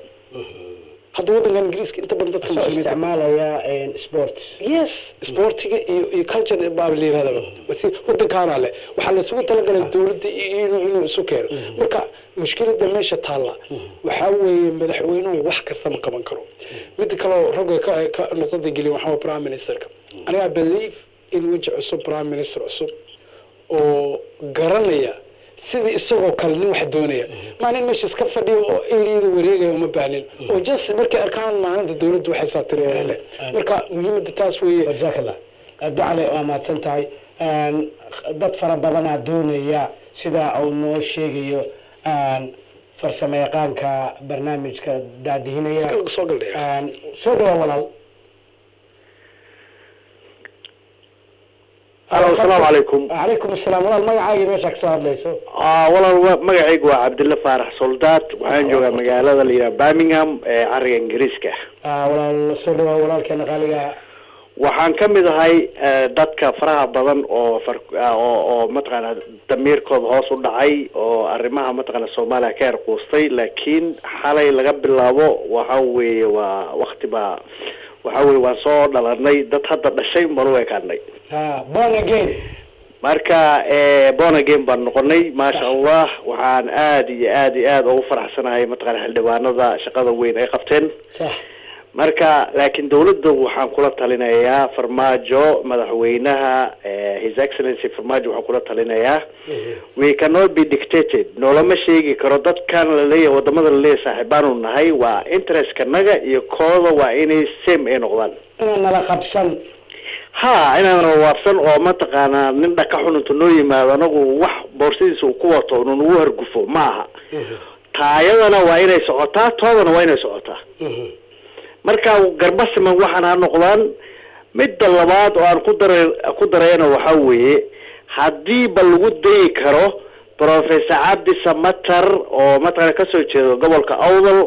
hadda wadankan ingiriiska inta badan dadka soo muslimiinta isticmaalaya em, sports yes sportiga iyo iyo culture baa la yirahdaba wasiir wadankaana leh waxaa laysugu talagalay dowladda iyo inuu inuu isu keeno marka mushkilada meesha taalla waxaa weeye madaxweynuhu wax kasta ma qaban karo mid kaleo ragga ka ka noqdada geliya waxaa waye prime ministerka aniga I believe in weji cusub prime minister cusub oo garanaya sidii isagoo kale nin wax doonaya maa nin meesha iska fadhiyo oo eriyada wareegaya uma baahnin oo just markay arkaan maalinta dowladdu waxay saatireen leh marka muhiimadda taas weeye jazakallah ducale waa mahadsan tahay Een, dad fara badanaa doonaya sida uu noo sheegayo een, farsamo yaqaanka barnaamijka daadihinaya iska soo galdhaya Een, soo dhawaa walaal alo asalaamu calaykum calaykum asalaam walaal magacaagii meesha kasoo hadlayso Ah, walaal wa- magacaygu waa cabdille faarax soldaad waxaan joogaa magaalada la yidhaha birmingham ee cariga ingiriiska Ah, walaal soo dhawaa walaalkeena qaaliga waxaan ka mid ahay eh, dadka faraha badan oo far- ah, oo oo mataqaana damiirkooda hoos u dhacay oo arrimaha mataqaana soomaaliya ka erquustay laakiin xalay laga bilaabo waxa weeye waa wakti baa waxa weye waan soo dhalanay dad hadda dhashay baan u ekaanay Ah, born again marka eh, born again baan noqonay maasha allah waxaan aad iyo aad iyo aad ugu faraxsanahay mataqaana xildhibaanada shaqada weyn ay qabteen sax marka laakiin dawladda waxaan kula talinayaa farmaajo madaxweynaha eh, his excellency farmaajo waxaan kula talinayaa we cannot be dictated noolama sheegi karo dadkan laleeyahay wadamada laleeyahay saaxiibaanu nahay waa interestkanaga iyo kooda waa inay same ay noqdaan inaan nala qabsan ha inaan waabsan oo mataqaanaa nin dhaka xun intu noo yimaado anagu wax boorsidiisa uu ku wato inu nagu hargufo ma aha taayadana waa inay socotaa toodana waa inay socotaa marka garbasiman waxaan ha noqdaan midda labaad oo aan ku dara ku darayana waxa weeye haddii ba lagu dayi karo professor cabdi samatar oo mataqana kasoo jeedo gobolka awdal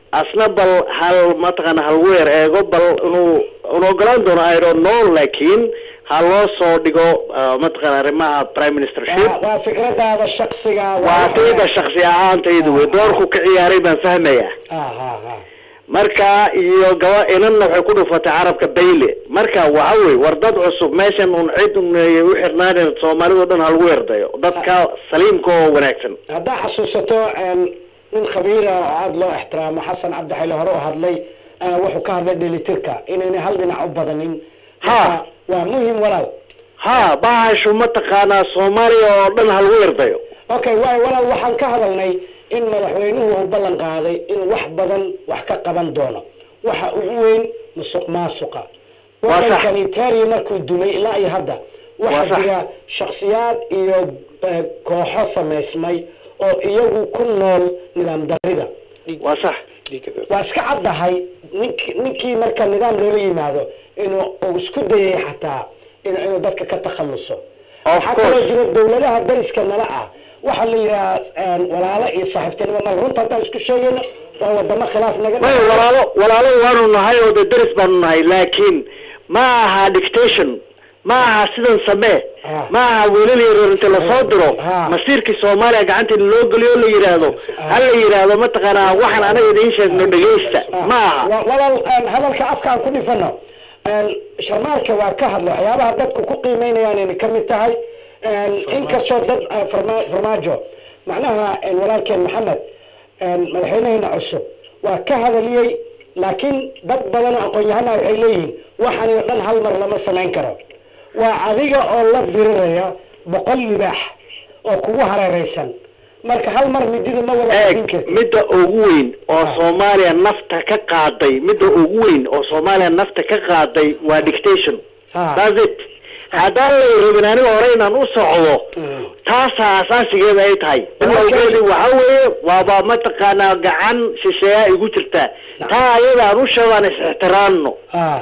asna bal hal mataqaana hal weer eego bal inuu inu ogolaan doono i don't know laakiin ha loo soo dhigo ah, mataqaana arrimaha prime ministership waa waa fikradaada shaksiga waa tayda shaksi ahaantaydu wey doorku ka ciyaaray baan fahmayaa Ah, ah, ah. marka iyo gaba inanna waxay ku dhufatay carabka bayle marka waxa wey war dad cusub meeshan un cid un ay u xirnaanen soomaalida o dhan ha lagu yardayo dadka saliimka oo wanaagsan haddaa xasuusato een, nin khabiira oo aada loo ixtiraamo xasan cabdixile hore u hadlay ah, wuxuu ka hadlay dhelitirka inayna hal dhinac u badanin Marka, waa muhim walaal ha bahashu mataqaanaa soomaaliya oo dhan ha lagu yardayo okay waay walaal waxaan ka hadalnay in madaxweynuhu uu ballan qaaday inuu wax badan wax ka qaban doono waxa ugu weyn musuq maasuqa Waa sax. wadankani taariya markuu dumay ilaa iyo hadda Waa waxaa sax. jira shaksiyaad iyo eh, kooxo samaysmay oo iyagu ku nool nidaam darida waa sax waa iska caddahay nink ninkii marka nidaam loola yimaado inuu uu isku dayay xataa in- inuu dadka ka takhaluso waxaa kaloo jira dowladaha dariska nala ah waxaa la yidhahaa walaalo iyo saaxiibtinimo mal runta haddaan isku sheegayno waa wadamo khilaaf naga may walaalo walaalo waanu nahay oo de deris baanu nahay laakiin ma aha dictation ma aha sidan samee ma aha wiilal yaryar inta lasoo diro masiirkii soomaaliya gacanta in loo geliyo o la yidhaahdo ha la yidhaahdo mataqaanaa waxaan anaga idiin sheegno dhegeysta ma aha Wa- walaal een, hadalka afka aan ku dhifano een, sharmaarka waa ka hadla waxyaabaha dadku ku qiimeynayaan inay ka mid tahay een, inkastoo dad ah, farma- farmaajo macnaha een, walaalkeen maxamed een, madaxweynaheena cusub waa ka hadaliyey laakiin dad badan oo aqoon-yahana waxay leeyihiin waxaan oo dhan hal mar lama samayn karo waa adiga oo la diriraya boqol libaax oo kugu hareereysan marka hal mar midida ma wada eeg midda ugu weyn oo soomaaliya nafta ka qaaday midda ugu weyn oo soomaaliya nafta ka qaaday waa dictation that's it haddaan lay rabin aniga hore inaan u socdo taasaa asaasigeeda ay tahay bilowgeedi waxa weeye waaba mataqaanaa gacan shisheeyaa igu jirtaa taa ayada aan u sheego aan is-ixtiraamno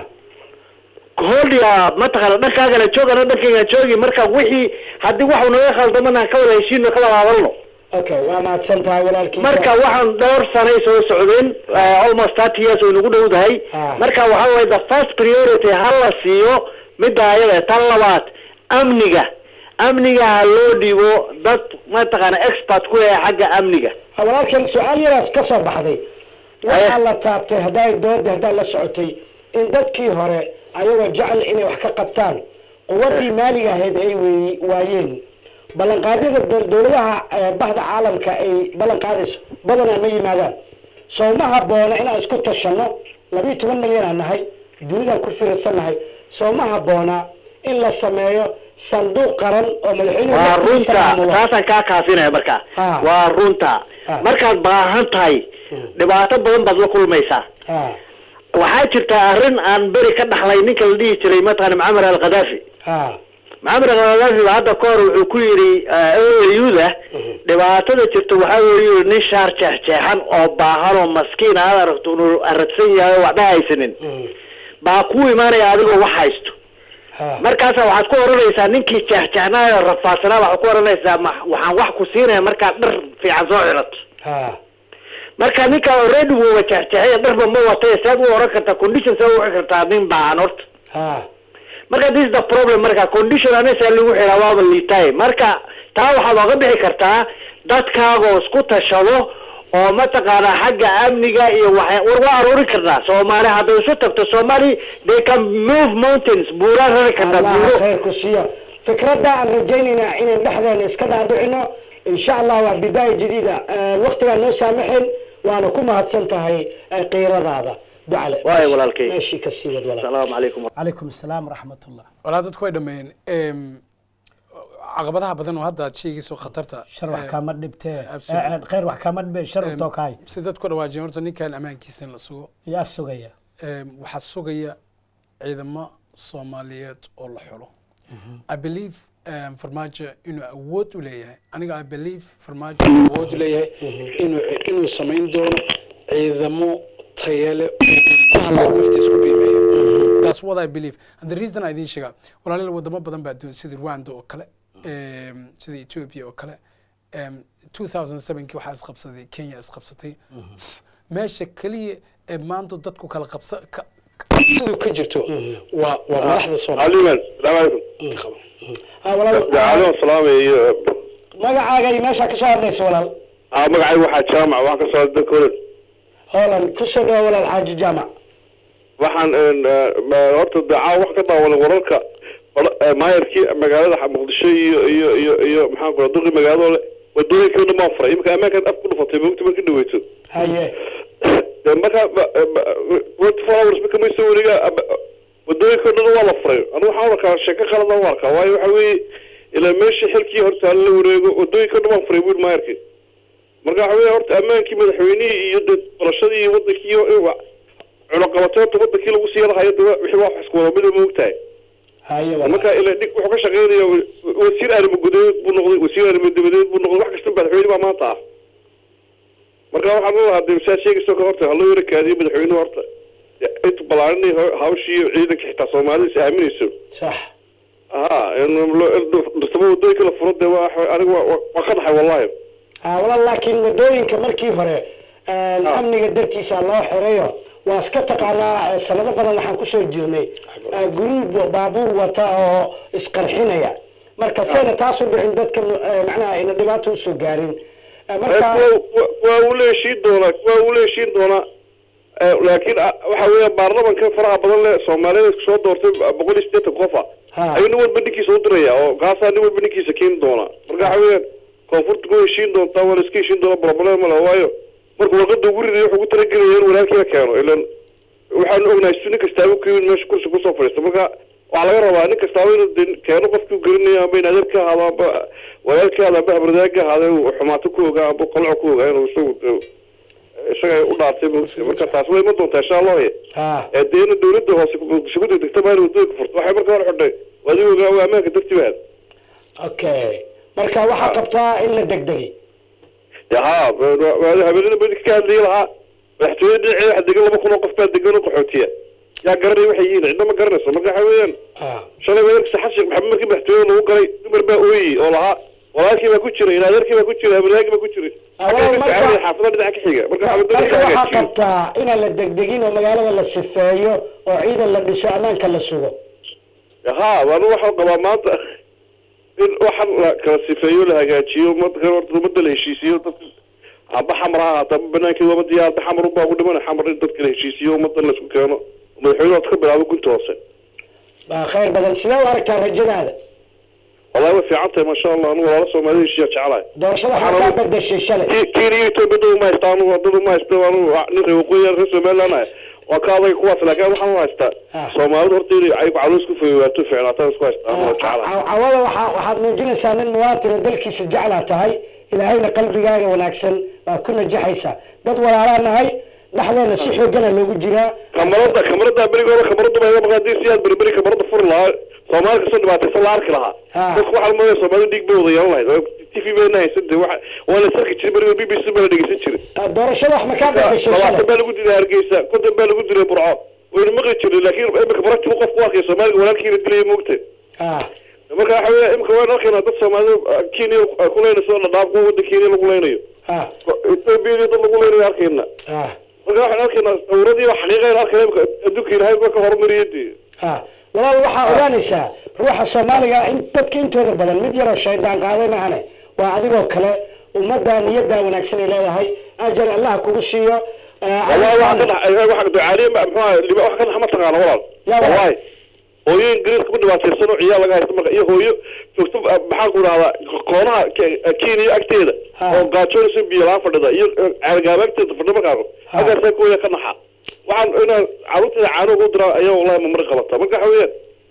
holdya mataqaana dhankaagana joog ana dhankayga joogi marka wixii haddii waxu naga khaldamana ka wada heshiino ka wada hadalno okay waa mahadsan tahay walaalkiisa marka waxaan dhowr sanay soo socdeen uh, almost thirty years oo inagu dhowdahay marka waxa weye the first priority ha la siiyo midda ayada tan labaad amniga amniga ha loo dhiibo dad mataqaana expert ku yahay xagga amniga walaalkan su-aal yaraas ka soo baxday waxaa la taabtay hadday dooda haddaa la socotay in dadkii hore ayagoo jecel inay wax ka qabtaan quwadii maaliga ahayd ay wey- waayeen ballanqaadyada dol- dowladaha eh, bahda caalamka ay ballan qaadayso badanaa ma yimaadaan soo ma habboona inaan isku tashanno labiyo toban milyan aan nahay dunidaan ku fiirsannahay soo ma habboona in la sameeyo sanduuq qaran oo madaxweynuhu waa laftiisa runta maamulo. taasaan kaa kaafinaya marka Ha. waa runta markaad baahan tahay dhibaato badan baad la kulmaysaa Ha. waxaa jirta arrin aan beri ka dhaxlay ninka la dhihi jiray mataqaana macamar al khadaafi Ha. maxamed al-khadaafi ba hadda ka hor wuxuu ku yidhi oyuda dhibaatada jirta waxaa weeye nin shaar jeexjeexan oo baahan oo maskiin aad aragto inuu aradsan yahay oo waxba haysanin baa kuu imaanaya adigoo wax haysto markaasa waxaad ku oranaysaa ninkii jeexjeexnaa oo rafaadsanaa waxaad ku oranaysaa ma- waxaan wax ku siinaya markaad dhar fiican soo xilato Ha. marka ninka already wuuba jeexjeexaya dharba ma watay sead u oran kartaa condition see u kartaa nin baahan horta Ha. marka this is the problem marka condition anisa lagu xiraa waaba liitaay marka taa waxaad oga bixi kartaa dadkaagoo isku tashado oo mataqaanaa xagga amniga iyo waxay war waa aruuri karnaa soomaali hadday isu tagto soomaali they can move mountains buuraa rari kartaa allah buuro khayr ku siiyo fikradda aan rajaynaynaa inaan dhexdeena iska dhaadhicino insha allah waa bidaaya jadiida waktigaan noo saamaxeen waana ku mahadsan tahay eh, qiiradaada ducale Waayo walaalkay. meeshii ka sii wad walaal asalaamu calaykum calaykum asalaam waraxmatullah walaa dadku way dhameeyeen Em, caqabadaha badan oo hadda aad sheegayso khatarta shar wax eh, kama dhibtee absolutely. Eh, eh, khayr wax kama dhibe shar em, utoo kahay si dadku dhawaajiyeen horta ninkan ammaankiisa in la sugo yaa sugaya Em, waxaa sugaya ciidamo soomaaliyeed oo la xulo i believe em, farmaajo inuu awood u leeyahay aniga i believe farmaajo inuu awood u leeyahay inuu inuu samayn doono ciidamo tayale ku hadlayo naftiisa ku qiimeeyo that's what i believe and the reason i idiin sheegaa walaalayaal wadamo badan baa doon sida rwanda oo kale em, sida ethiopia oo kale em, 2007 kii waxaa isqabsaday kenya isqabsatay meesha keliya ee maanta dadku kala qabsa ka- ka- siduu ka jirto waa waa madaxda soomaaliya عليمان السلام عليكم Ah, walaal عليكم السلام iyo magacaaga iyo meesha kasoo hadlaysa walaal aa magacay waxaa jaamac waxaan ka soo dalka holan hoolan kusoo dhawa walaal xaaji jaamac waxaan een, eh, ma- horta dacaa wax ka daawanay wararka hor- eh, maayarkii magaalada muqdisho iyo iyo iyo iyo maxaan ku duqi magaalada le wadooyinkii o dhan baan furay imika ammaankan af ku dhufatay mogta marka dhaweyto haye dee marka twenty four hours marka mayso weliga wadooyinka o dhan waa la furay anigu waxaan arkaa sheeko khaladan u arkaa waayo waxa weeye ilaa meeshii xilkii horta la wareego wadooyinka o dhan baan furay bui maayarkii marka waxa weeye horta ammaankii madaxweynihii iyo dee barashadii iyo wadankii iyo cunaqabateenta wadankii lagu sii lahayo de wa- wixii wax isku wada mida moogtahay haye walaal marka ila dhig wuxuu ka shaqeynaya wa- wasiir arrimo gudaheed buu noqday wasiir arrimo dibadeed buu noqday wax kasta madaxweyne baa maanta ah marka waxaan lalahaa de saa sheegayso ka horta haloo yara kaadiyo madaxweynuhu horta inta balaarinay hawshii iyo ciidanka xitaa soomaalida is aaminayso sax ha dhirtamo wadooyinka la furo dee waa aniga waa- waa waa ka dhaxay wallahi Ah, walaal laakiin wadooyinka markii hore een, amniga dartiisa loo xirayo waa iska taqaanaa eh, sanado badan waxaan kusoo jirnay eh, guruub baabuur wata oo isqarxinaya marka sayna taas u dhicin dadka eh, macnaha ayna dhibaato usoo gaarin Eh, marka Waa- waa uu la heshiin doonaa waa uu la heshiin doonaa Eh, laakiin ah, waxa weeya baarlamanka faraha badan le soomaalida isku soo doortay boqol iyo siddeetan qof ah Ha. ayuu nin walba ninkiisa u diraya oo kaasaa nin walba ninkiisa keeni doonaa marka waxa weeyaan koonfurta ku heshiin doontaa waa la iska heshiin doonaa problem male waayo marka warqada ugu riday wuxuu ugu talagelaya in walaalkiina keeno ilan waxaanu ognahay si nin kastaaba ku yimid meesha kursi kusoo fadhiista marka waxaa laga rabaa nin kastaaba inuu de keeno qofkii garanaya amba in adeer ka ahaado amba walaal ka ahaado amba habardaag ka ahaado inuu xumaato ku ogaa amba qalco ku ogaa inuu isagu de- isaga u dhaartay moogtay marka taas way iman doontaa insha allah ha ee dee ina dawladda hoose muqdisho ku degdegta baa in wadooyinka furto waxay marka hore xidhay waadi ogaa waa ammaanka dartii baa okay marka waxaa qabtaa in la degdegi ya ha habeenada badi ka hadlayay lahaa madaxtooyada dhinaceeda waxa degan laba kun oo qof baa degan oo qaxootiya yaa garanaya waxay yihiin cidna ma garanayso marka waxa weeyaan Ah, shalay weerarka saxad sheekh maxamed markii madaxtooyada lagu galay dumar baa ooyey oo lahaa walaalkii baa ku jira in adeerkii baa ku jira habardaagii baa ku jira Ah, walaal, marka- xaafada dhinaca ka xiga marka marka xaafadada waxaa qabtaa inaan la degdegin oo magaalada la sifeeyo oo ciidan la dhiso ammaanka la sugo ha anu waxaan qabaa maanta in waxan la kala sifeeyo la hagaajiyo umada horta umada la heshiisiyo dadka amba xamar ha ahaata amba banaankeeda aba diyaar aba xamar unbaa ku dhiman xamar in dadka la heshiisiyo umada la isku keeno madaxweynuhu ka bilaabo gunta hoose baa khayr badan sidee u aragtaa rajadaada wallahi way fiican tahay maasha allah anu walaalo soomaalida heshiiya jecelahay doorashada waxaa kaa bedeshay shalay Ki- kenya ethiopia dad uma haysta anu dad uma haysta anu nin reer waqooyi reer somaliland ah waa ka adag kuwaas laakiin waxaan u haystaa Ah. soomaalida horta inay ay caloos ku fogeywaato fiicnaataan isku haystaa anu waa jecelahay cawada waxaa waxaad muujinaysaa nin muwaatino dalkiisa jeclaa tahay ilaahayna qalbigaaga wanaagsan baa ku najaxaysaa dad walaalaa nahay dhexdeena si xoogana loogu jiraa kamarada kamarada berigooda kamarada baa iga maqaadii si aad berberi kamarada furi lahaa soomaali kasoo dhibaataysan la arki lahaa Ah. dadku waxaa lumaya soomaalida dhiig bay wada yeelan lahayd t v bayna haysan de waxa waa la sarki jiray berigo b b c baa la dhegeysan jiray Ah, doorashada wax ma kaa bedeshay labaatan shalay baa lagu dilay hargeysa konton baa lagu dilay burco waynu maqli jiray laakiin imika baragti u qofku arkay soomaaliga walaalkiina dilaya moogtay Ah, marka waxa weya imika waan arkaynaa dad soomaalida ah, kenya ay ku leynayso dhadhaaf kuwa wadda kenya lagu leynayo ah, ethoobiya dad lagu leynayo arkayna ah, marka waxaan arkaynaa sawiradiiba xaqiiqayna arkayna imika adduunka ilaahay baa ka horumariyay dee ah. walaal waxaa ogaanaysaa ruuxa soomaaliga in dadka intooda badan mid yaroo shaydaan qaaday maahane waa adigoo kale ummadda niyaddaa wanaagsan ay leedahay ajar allah kugu siiyo Ah, والله واحد adigaan- كان واحد دعالي محمد اللي واحد كان محمد تقال والله يا ولد. والله hooyo ingiriis ku dhibaataysan oo ciyaal laga haysto marka iyo hooyo joogto maxaan ku dhahdaa koonaha Ke- kenya agteeda Ha. oo gaajoonaysa biyo laan fadhida iyo ceelgaaba agteeda fadhi markaako Ha. halkaasaa kooya ka naxa waxaan inaan carruurteeda caano ugu diraa ayaa wallahi mamari qabata marka waxa weeyaan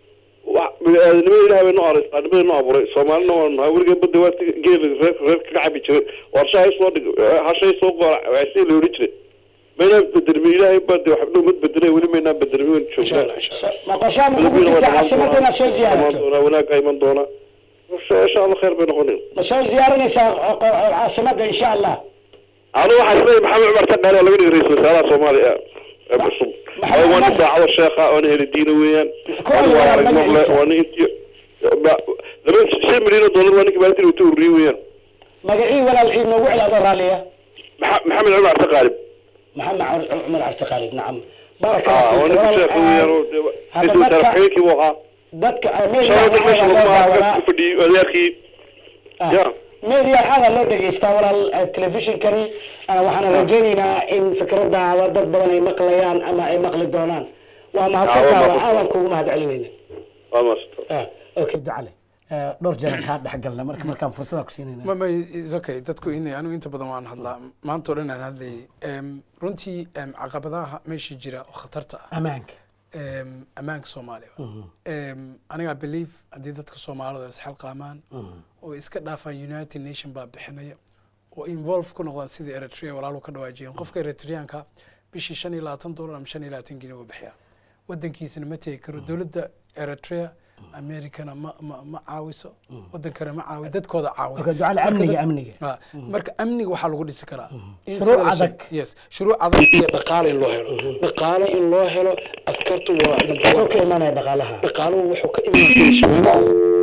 wa- bini'aadanimada ilahay bay noo aray nimada noo abuuray soomaalina waa nahay weligaa badda waa geel reer reer kaga cabi jiray warsha hay soo dhig hashay soo qoora waxsi la odhan jiray maynaan bedelmin ilaahay baa de wax mad bedelay weli maynaan bedelmin waan insha allah joognaa insha allah ma qorshaha ma kugu jirta caasimada inaad soo ziyaarato wanaag iman doona insha allah khayr bay noqonin ma soo ziyaaranaysaa qo- qo- caasimada insha allah anu waxaa isleeyahay maxamed cumar taqaale oo laga dhigay ra-iisul wasaaraha soomaaliya ee cusub Maxamed waa nin Cumar? daacado sheekha oo nin heli diina weeyaan Ku Waa nin walaal waa aragnimo magaciisa. leh waa nin intii ba- laba shan milyan oo dollar waa ninka maalintii uu ururiyey weeyaan magacii walaal ii noogu cel adoo raalliya Maxa- maxamed cumar taqaalib maxamed Cumar- cumar cabdiqaalid nacam baraka اه Allah وانا fiik. كنت Walaal, شايف ah, وياه hadda اسمه dadka ترحيلكي وها dadka ah, media شباب waxaa المشي loo ما daawadaa فدي ولياخي Ah. يا media waxaa loo dhegeystaa walaal eh, telefishinkani ah, waxaana rajaynaynaa in fikradaada dad badan ay maqlayaan ama ay maqli doonaan waa mahadsantaa waa waa mahadsan. aadan kugu mahad celinayna ما Ah, okay ducale Eh, dhowr jeer kaa dhex galna marka markaan fursada ku siinayna ma ma is okay dadku in anigu inta badan waan hadlaa maanta oo dhan aan hadlayay Em, runtii em, caqabadaha meesha jira oo khatarta ah ammaanka em, ammaanka soomaaliya Em, aniga believe haddii dadka soomaalida isxilqaamaan oo iska dhaafaan united nation baa bixinaya oo involve ku noqdaan sidii eritrea walaalu ka dhawaajiyeen qofka eritreanka bishii shan iyo labaatan dollar ama shan iyo labaatan gini uu bixiyaa wadankiisana ma tegi karo dowladda eritrea americana ma ma ma caawiso wadankana ma caawi dadkooda caawiya Okay, ducale Marka amniga dad- amniga Ah, marka amniga waxaa lagu dhisi karaa in Shuruuc sida la sheeg- adag. yes shuruuc adag iyo dhaqaale in loo helo dhaqaale in loo helo askartu waa wuxuu ka imanaya dhaqaalaha dhaqaaluhu wuxuu ka imanaya shaqaalaha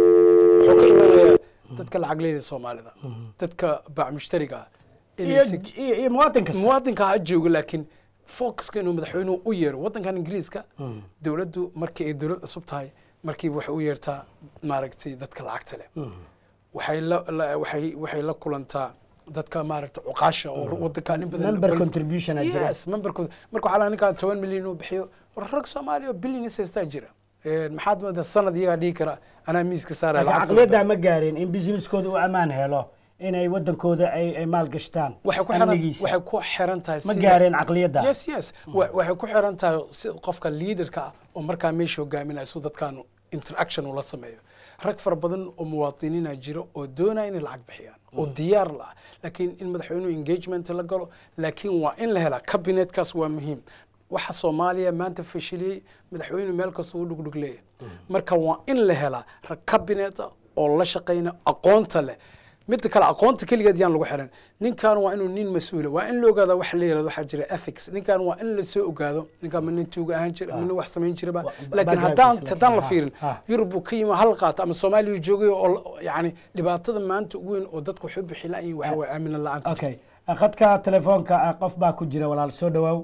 wuxuu ka imanaya dadka lacagleeda soomaalida dadka baac mushtariga ah inay iyo si- iyo iyo muwaadin kasta muwaadinka ha joogo laakiin focuska inuu madaxweynuhu u yeero wadankan ingiriiska dowladdu markii ay dowlad cusub tahay markiiba waxay u yeertaa maaragtay dadka lacagta leh waxay la la- waxay waxay la kulantaa dadka maaragtay cuqaasha oo wadankan in badan Member contribution aa jira. yes memberkooda marka waxaa laga ninkaa toban milyan uu bixiyo war rag soomaaliya oo billion haystaa jira Een, maxaad moodaa sanad iyagaa dhihi kara anaa miiska saaraya laakiin lacagta caqliyaddaa ma gaarin in businesskooda u ammaan helo inay wadankooda ay ay maalgashtaan waxay ku xiran amnigiisa waxay ku xiran tahay ma sida- gaareen caqliyadda yes yes Wa- waxay ku xiran tahay si qofka leaderka ah oo markaa meesha hogaaminaya si dadkan interaction ula sameeyo rag fara badan oo muwaadiniina jiro oo doonaya inay lacag bixiyaan oo diyaar la ah laakiin in madaxweynuhu engagement la galo laakiin waa in la helaa kabinetkaas waa muhiim waxa soomaaliya maanta fashiliyey madaxweynuhu meel kasta uu dhugdhug leeyahay marka waa in la helaa rag kabineta oo la shaqayna aqoonta leh midda kale aqoonta keligeed yaan lagu xiran ninkan waa inuu nin mas-uula waa in la ogaada wax la yirahdo waxaa jira ethics ninkan waa in la soo ogaado ninkan ma nin tuuga ahaan jira ma nin wax samayn jiraba laakiin backgroundkiisa haddaan laakiin, haddaan la ha, fiirin ha. yurub buu ka yimi hal qaato ama soomaaliya uu joogay oo la- yacni dhibaatada maanta ugu weyn oo dadku waxu bixi la-yiin waxa waye aamina la-aanta okay khadka telefoonka ah, qof baa ku jira walaal soo dhawaaw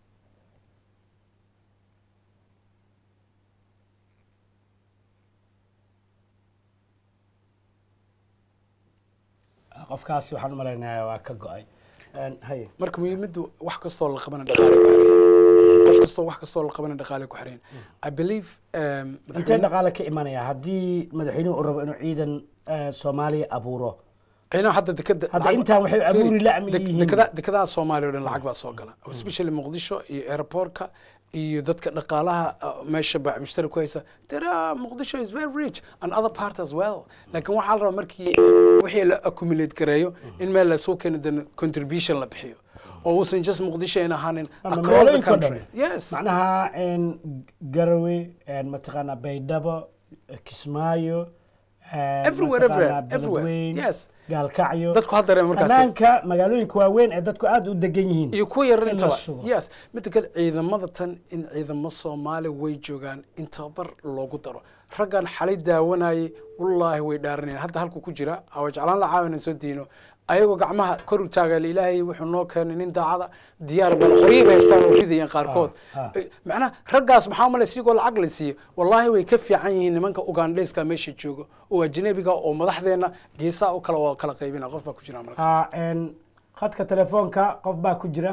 Ah, qofkaasi waxaan u malaynayaa waa ka go-ay Een, haye marka muhiimaddu wax kastoo la qabana dhaqaale ku xireen qof kastoo wax kastoo la qabana dhaqaale ku xireen i believe um, intee madaxweyne- dhaqaale ka imanaya haddii madaxweynuhu uu rabo inuu ciidan eh, soomaaliya abuuro ciidaha hadda dekada Hadda intaan waxay abuuri la'mi yihiin. dekada dekadaha soomaaliya oo dhan lacag baa soo gala especially muqdisho iyo airportka iyo dadka dhaqaalaha uh, meesha baa mushtari ku haysa tira muqdisho is very rich and other part as well laakiin waxaa la rabaa markii wixii la accumulate gareeyo in meel lasoo keeno dan contribution la bixiyo oo uusan just muqdisho ayn ahaanin Ama across the magaalooyinka oo country dhan. yes macnaha een, garawe een, mataqaanaa baydhabo kismaayo een, Everywhere, everywhere, mataqaanaa everywhere. Beledweyne, Yes. gaalkacyo Dadku ha dareemo markaasi. ammaanka magaalooyinka waaweyn ee dadku aad u degan yihiin iyo kuwa yarar in la intaba sugo. yes midda kale ciidamada tan in ciidamo soomaali way joogaan in tababar loogu daro raggan xalay daawanayay wallaahi way dhaaranayaan hadda halku ku jira awa jeclaan la caawina soo diino ayagoo gacmaha kor u taagaal ilaahay wuxuu noo keenay nin daacada diyaar bal qoryo bay haystaan oo ridayaan qaarkood Ah, Eh, macnaha raggaas maxaa malay sigoo lacag la siiyo wallaahi way ka fiican yihiin nimanka ugandhayska meesha jooga oo ajnabiga oo madaxdeena geesaha u kala waa kala qaybina qof baa ku jira marka Ha, een, khadka telefoonka qof baa ku jira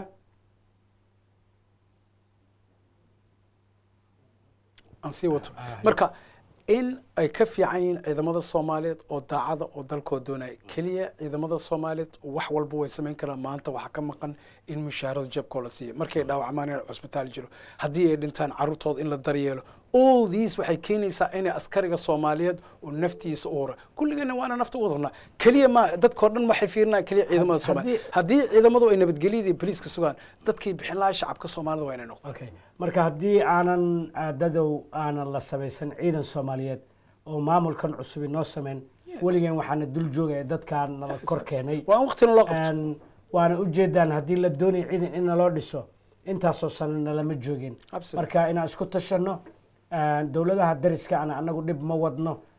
aan sii wato marka in ay ka fiican yihiin ciidamada soomaaliyeed oo daacada oo dalkoo doonaya keliya ciidamada soomaaliyeed wax walba way samayn karaan maanta waxaa ka maqan in mushaarada jabkoo la siiyo markay dhaawacmaan in cusbitaal jiro haddii ay dhintaan carruurtooda in la daryeelo all these waxay keenaysaa inay askariga soomaaliyeed oo naftiisa u hura kulligeena waana nafta u wadnaa keliya ma dadkoo dhan waxay fiirinaya keliya ciidamada soomaaliyeed haddii ciidamadu ay nabadgelyada iyo boliiska sugaan dadkay bixin lahaa shacabka soomaalida waa inay noqdaan okay marka haddii aanan ah, dadow aanan la samaysan ciidan soomaaliyeed oo maamulkan cusub inoo sameyn weligeen waxaana dul joogaya dadkaan nala kor keenay waa in waqtina loo qabto Een, waana ujeedaan haddii la doonayo ciidan in naloo dhiso intaasoo sano nalama joogin Absolutely. marka inaan isku tashano een, dowladaha dariska ana anagu dhib ma wadno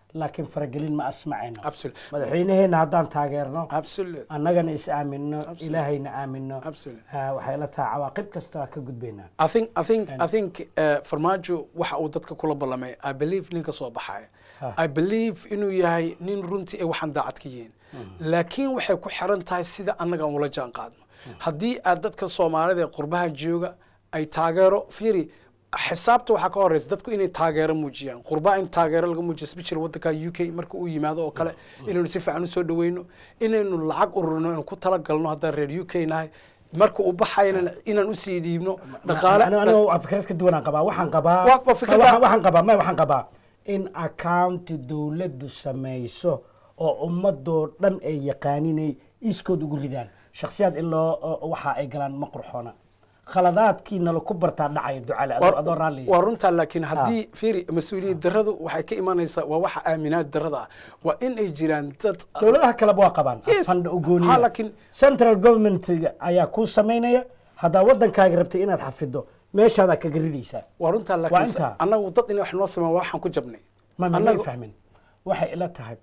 laakiin faragelin ma asmacayno Absolutely. madaxweynaheena haddaan taageerno Absolutely. annagana is aamino Absolutely. ilaahayna aamino Absolutely. ah, waxay la tahay cawaaqib kasta waa ka gudbaynaa I think I think I think uh, farmaajo waxa uu dadka kula ballamay I believe ninka soo baxaya Ha. I believe inuu yahay nin runtii ay waxaan daacad ka yihiin laakiin waxay ku xiran tahay sida annaga aan ula jaan qaadno haddii aad dadka soomaalida ee qurbaha jooga ay taageero fiiri xisaabta waxaa ka horeysa dadku inay taageero muujiyaan qurbaa in taageero laga muujiyo especially wadanka u k marka uu yimaado oo kale inaynu si fiican usoo dhaweyno inaynu lacag ururino inuu ku talagalno haddaan reer u k nahay marka uu baxayana inaan usii dhiibno dhaqaale Anigu- anigu waa fikrad ka duwanaan qabaa waxaan qabaa Waa- waa fikrada- waxaan- waxaan qabaa may waxaan qabaa in accounti dowladdu samayso oo ummadoo dhan ay yaqaaninay iskood ugu ridaan shakhsiyaad in loo oo- waxa ay galaan ma qurxoona khaladaadkiina laku bartaa dhacaya ducale adoo adoo raalli waa runtaa laakiin haddii fiiri mas-uuliyad darradu waxay ka imanaysaa waa waxa aaminaad darrada ah waa in ay jiraan dad dowladaha kaleba waa qabaan Yes. fanda Ha, ugooniya laakiin- central government ayaa kuu samaynaya haddaa wadankaaga rabtay inaad xafido meeshaadaa kaga ridaysaa waa runtaa Waa laakiin intaa. annagu dad inay wax noo sameyn waxaan ku jabnay ma ma may Annagu- fahmin waxay ila tahay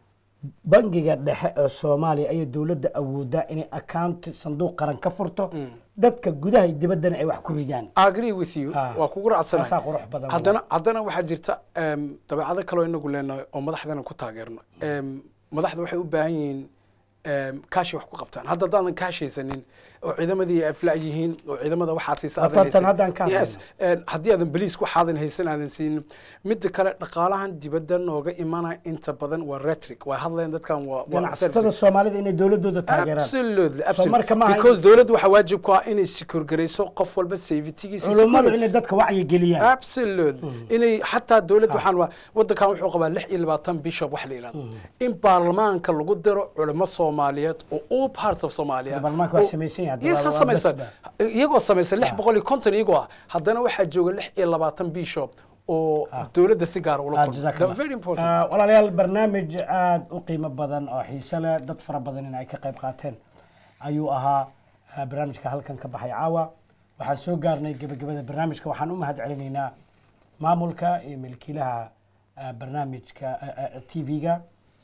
bangiga dhexe ee soomaaliya ayay dowladda awoodaa inay account sanduuq qaran ka furto dadka gudaha iyo dibaddana ay wax ku ridaan I agree with you Ah. waa kugu raacsanahay Taasaa qurux badan haddana haddana waxaa jirta em, dabeecado kaloo inagu leenahay oo madaxdana ku taageerno Em, madaxda waxay u baahan yihiin em, kaashi wax ku qabtaan hadda haddaadan kaashaysanin oo ciidamadii ay afla yihiin oo ciidamada waxaa siisa aadan Haddaan- haysan. haddaan ka Yes, hadlayno. em, haddii aadan beliiska waxaadan haysan aadan siinin midda kale dhaqaalahan dibadda nooga imanaya inta badan waa rhetoric waa hadlayaan dadkan waa waa ganacsatada services. soomaalida inay dowladooda taageeraan absolutely So absolutely marka maaha in- because dowladdu waxaa waajib ku ah inay securgarayso qof walba safetygiisa culummadu security. inay dadka wacyi geliyaan absolutely inay xataa dowladda waxaan waa wadankan wuxuu qabaa lix iyo labaatan bishop wax la yidhahdo in baarlamaanka lagu diro culimo soomaaliyeed oo all parts of Somalia Baarlamaanka waa oo- samaysan yahay, Yes, waa- ha waa samaysan basba. iyagoo samaysan lix boqol iyo konton iyagoo ah haddana waxaa jooga lix iyo labaatan bishop oo dowladda si gaar ula Ah, kulma jazakallah. They're very important Ah, walaalayaal barnaamij aada u qiimo badan oo xiise leh dad fara badan in ay ka qayb qaateen ayuu ahaa ah, barnaamijka halkan ka baxay caawa waxaan soo gaarnay gebagabada barnaamijka waxaan u mahad celinaynaa maamulka iyo milkiilaha ah, barnaamijka t v-ga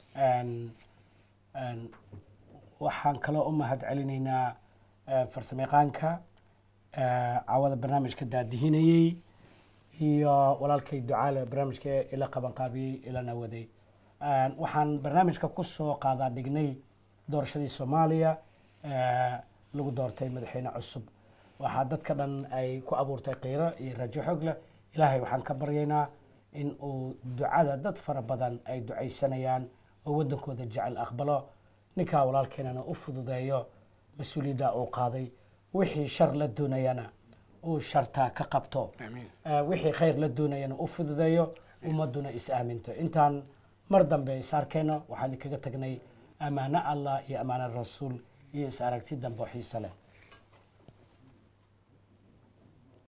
waxaan kaloo u mahad celinaynaa ah, farsamayaqaanka ah, caawada barnaamijka daadihinayey iyo walaalkay ducaale barnaamijka ila qabanqaabiyey ilana waday Een, waxaan barnaamijka ku soo qaadaa dhignay doorashadii soomaaliya ee, lagu doortay madaxweyne cusub waxaa dadka dhan ay ku abuurtay qiiro iyo rajo xoog leh ilaahay waxaan ka baryaynaa in uu ducada dad fara badan ay ducaysanayaan oo waddankooda jecel aqbalo ninkaa walaalkeenana u fududeeyo mas-uuliyadda uu qaaday wixii shar la doonayana uu shartaa ka qabto Eh, wixii khayr la doonayana u fududeeyo ummaduna is aaminto intaan mar dambe is arkayno waxaan kaga tagnay ammaano allah iyo ammaano rasuul iyo is aragti dambe oo xiise leh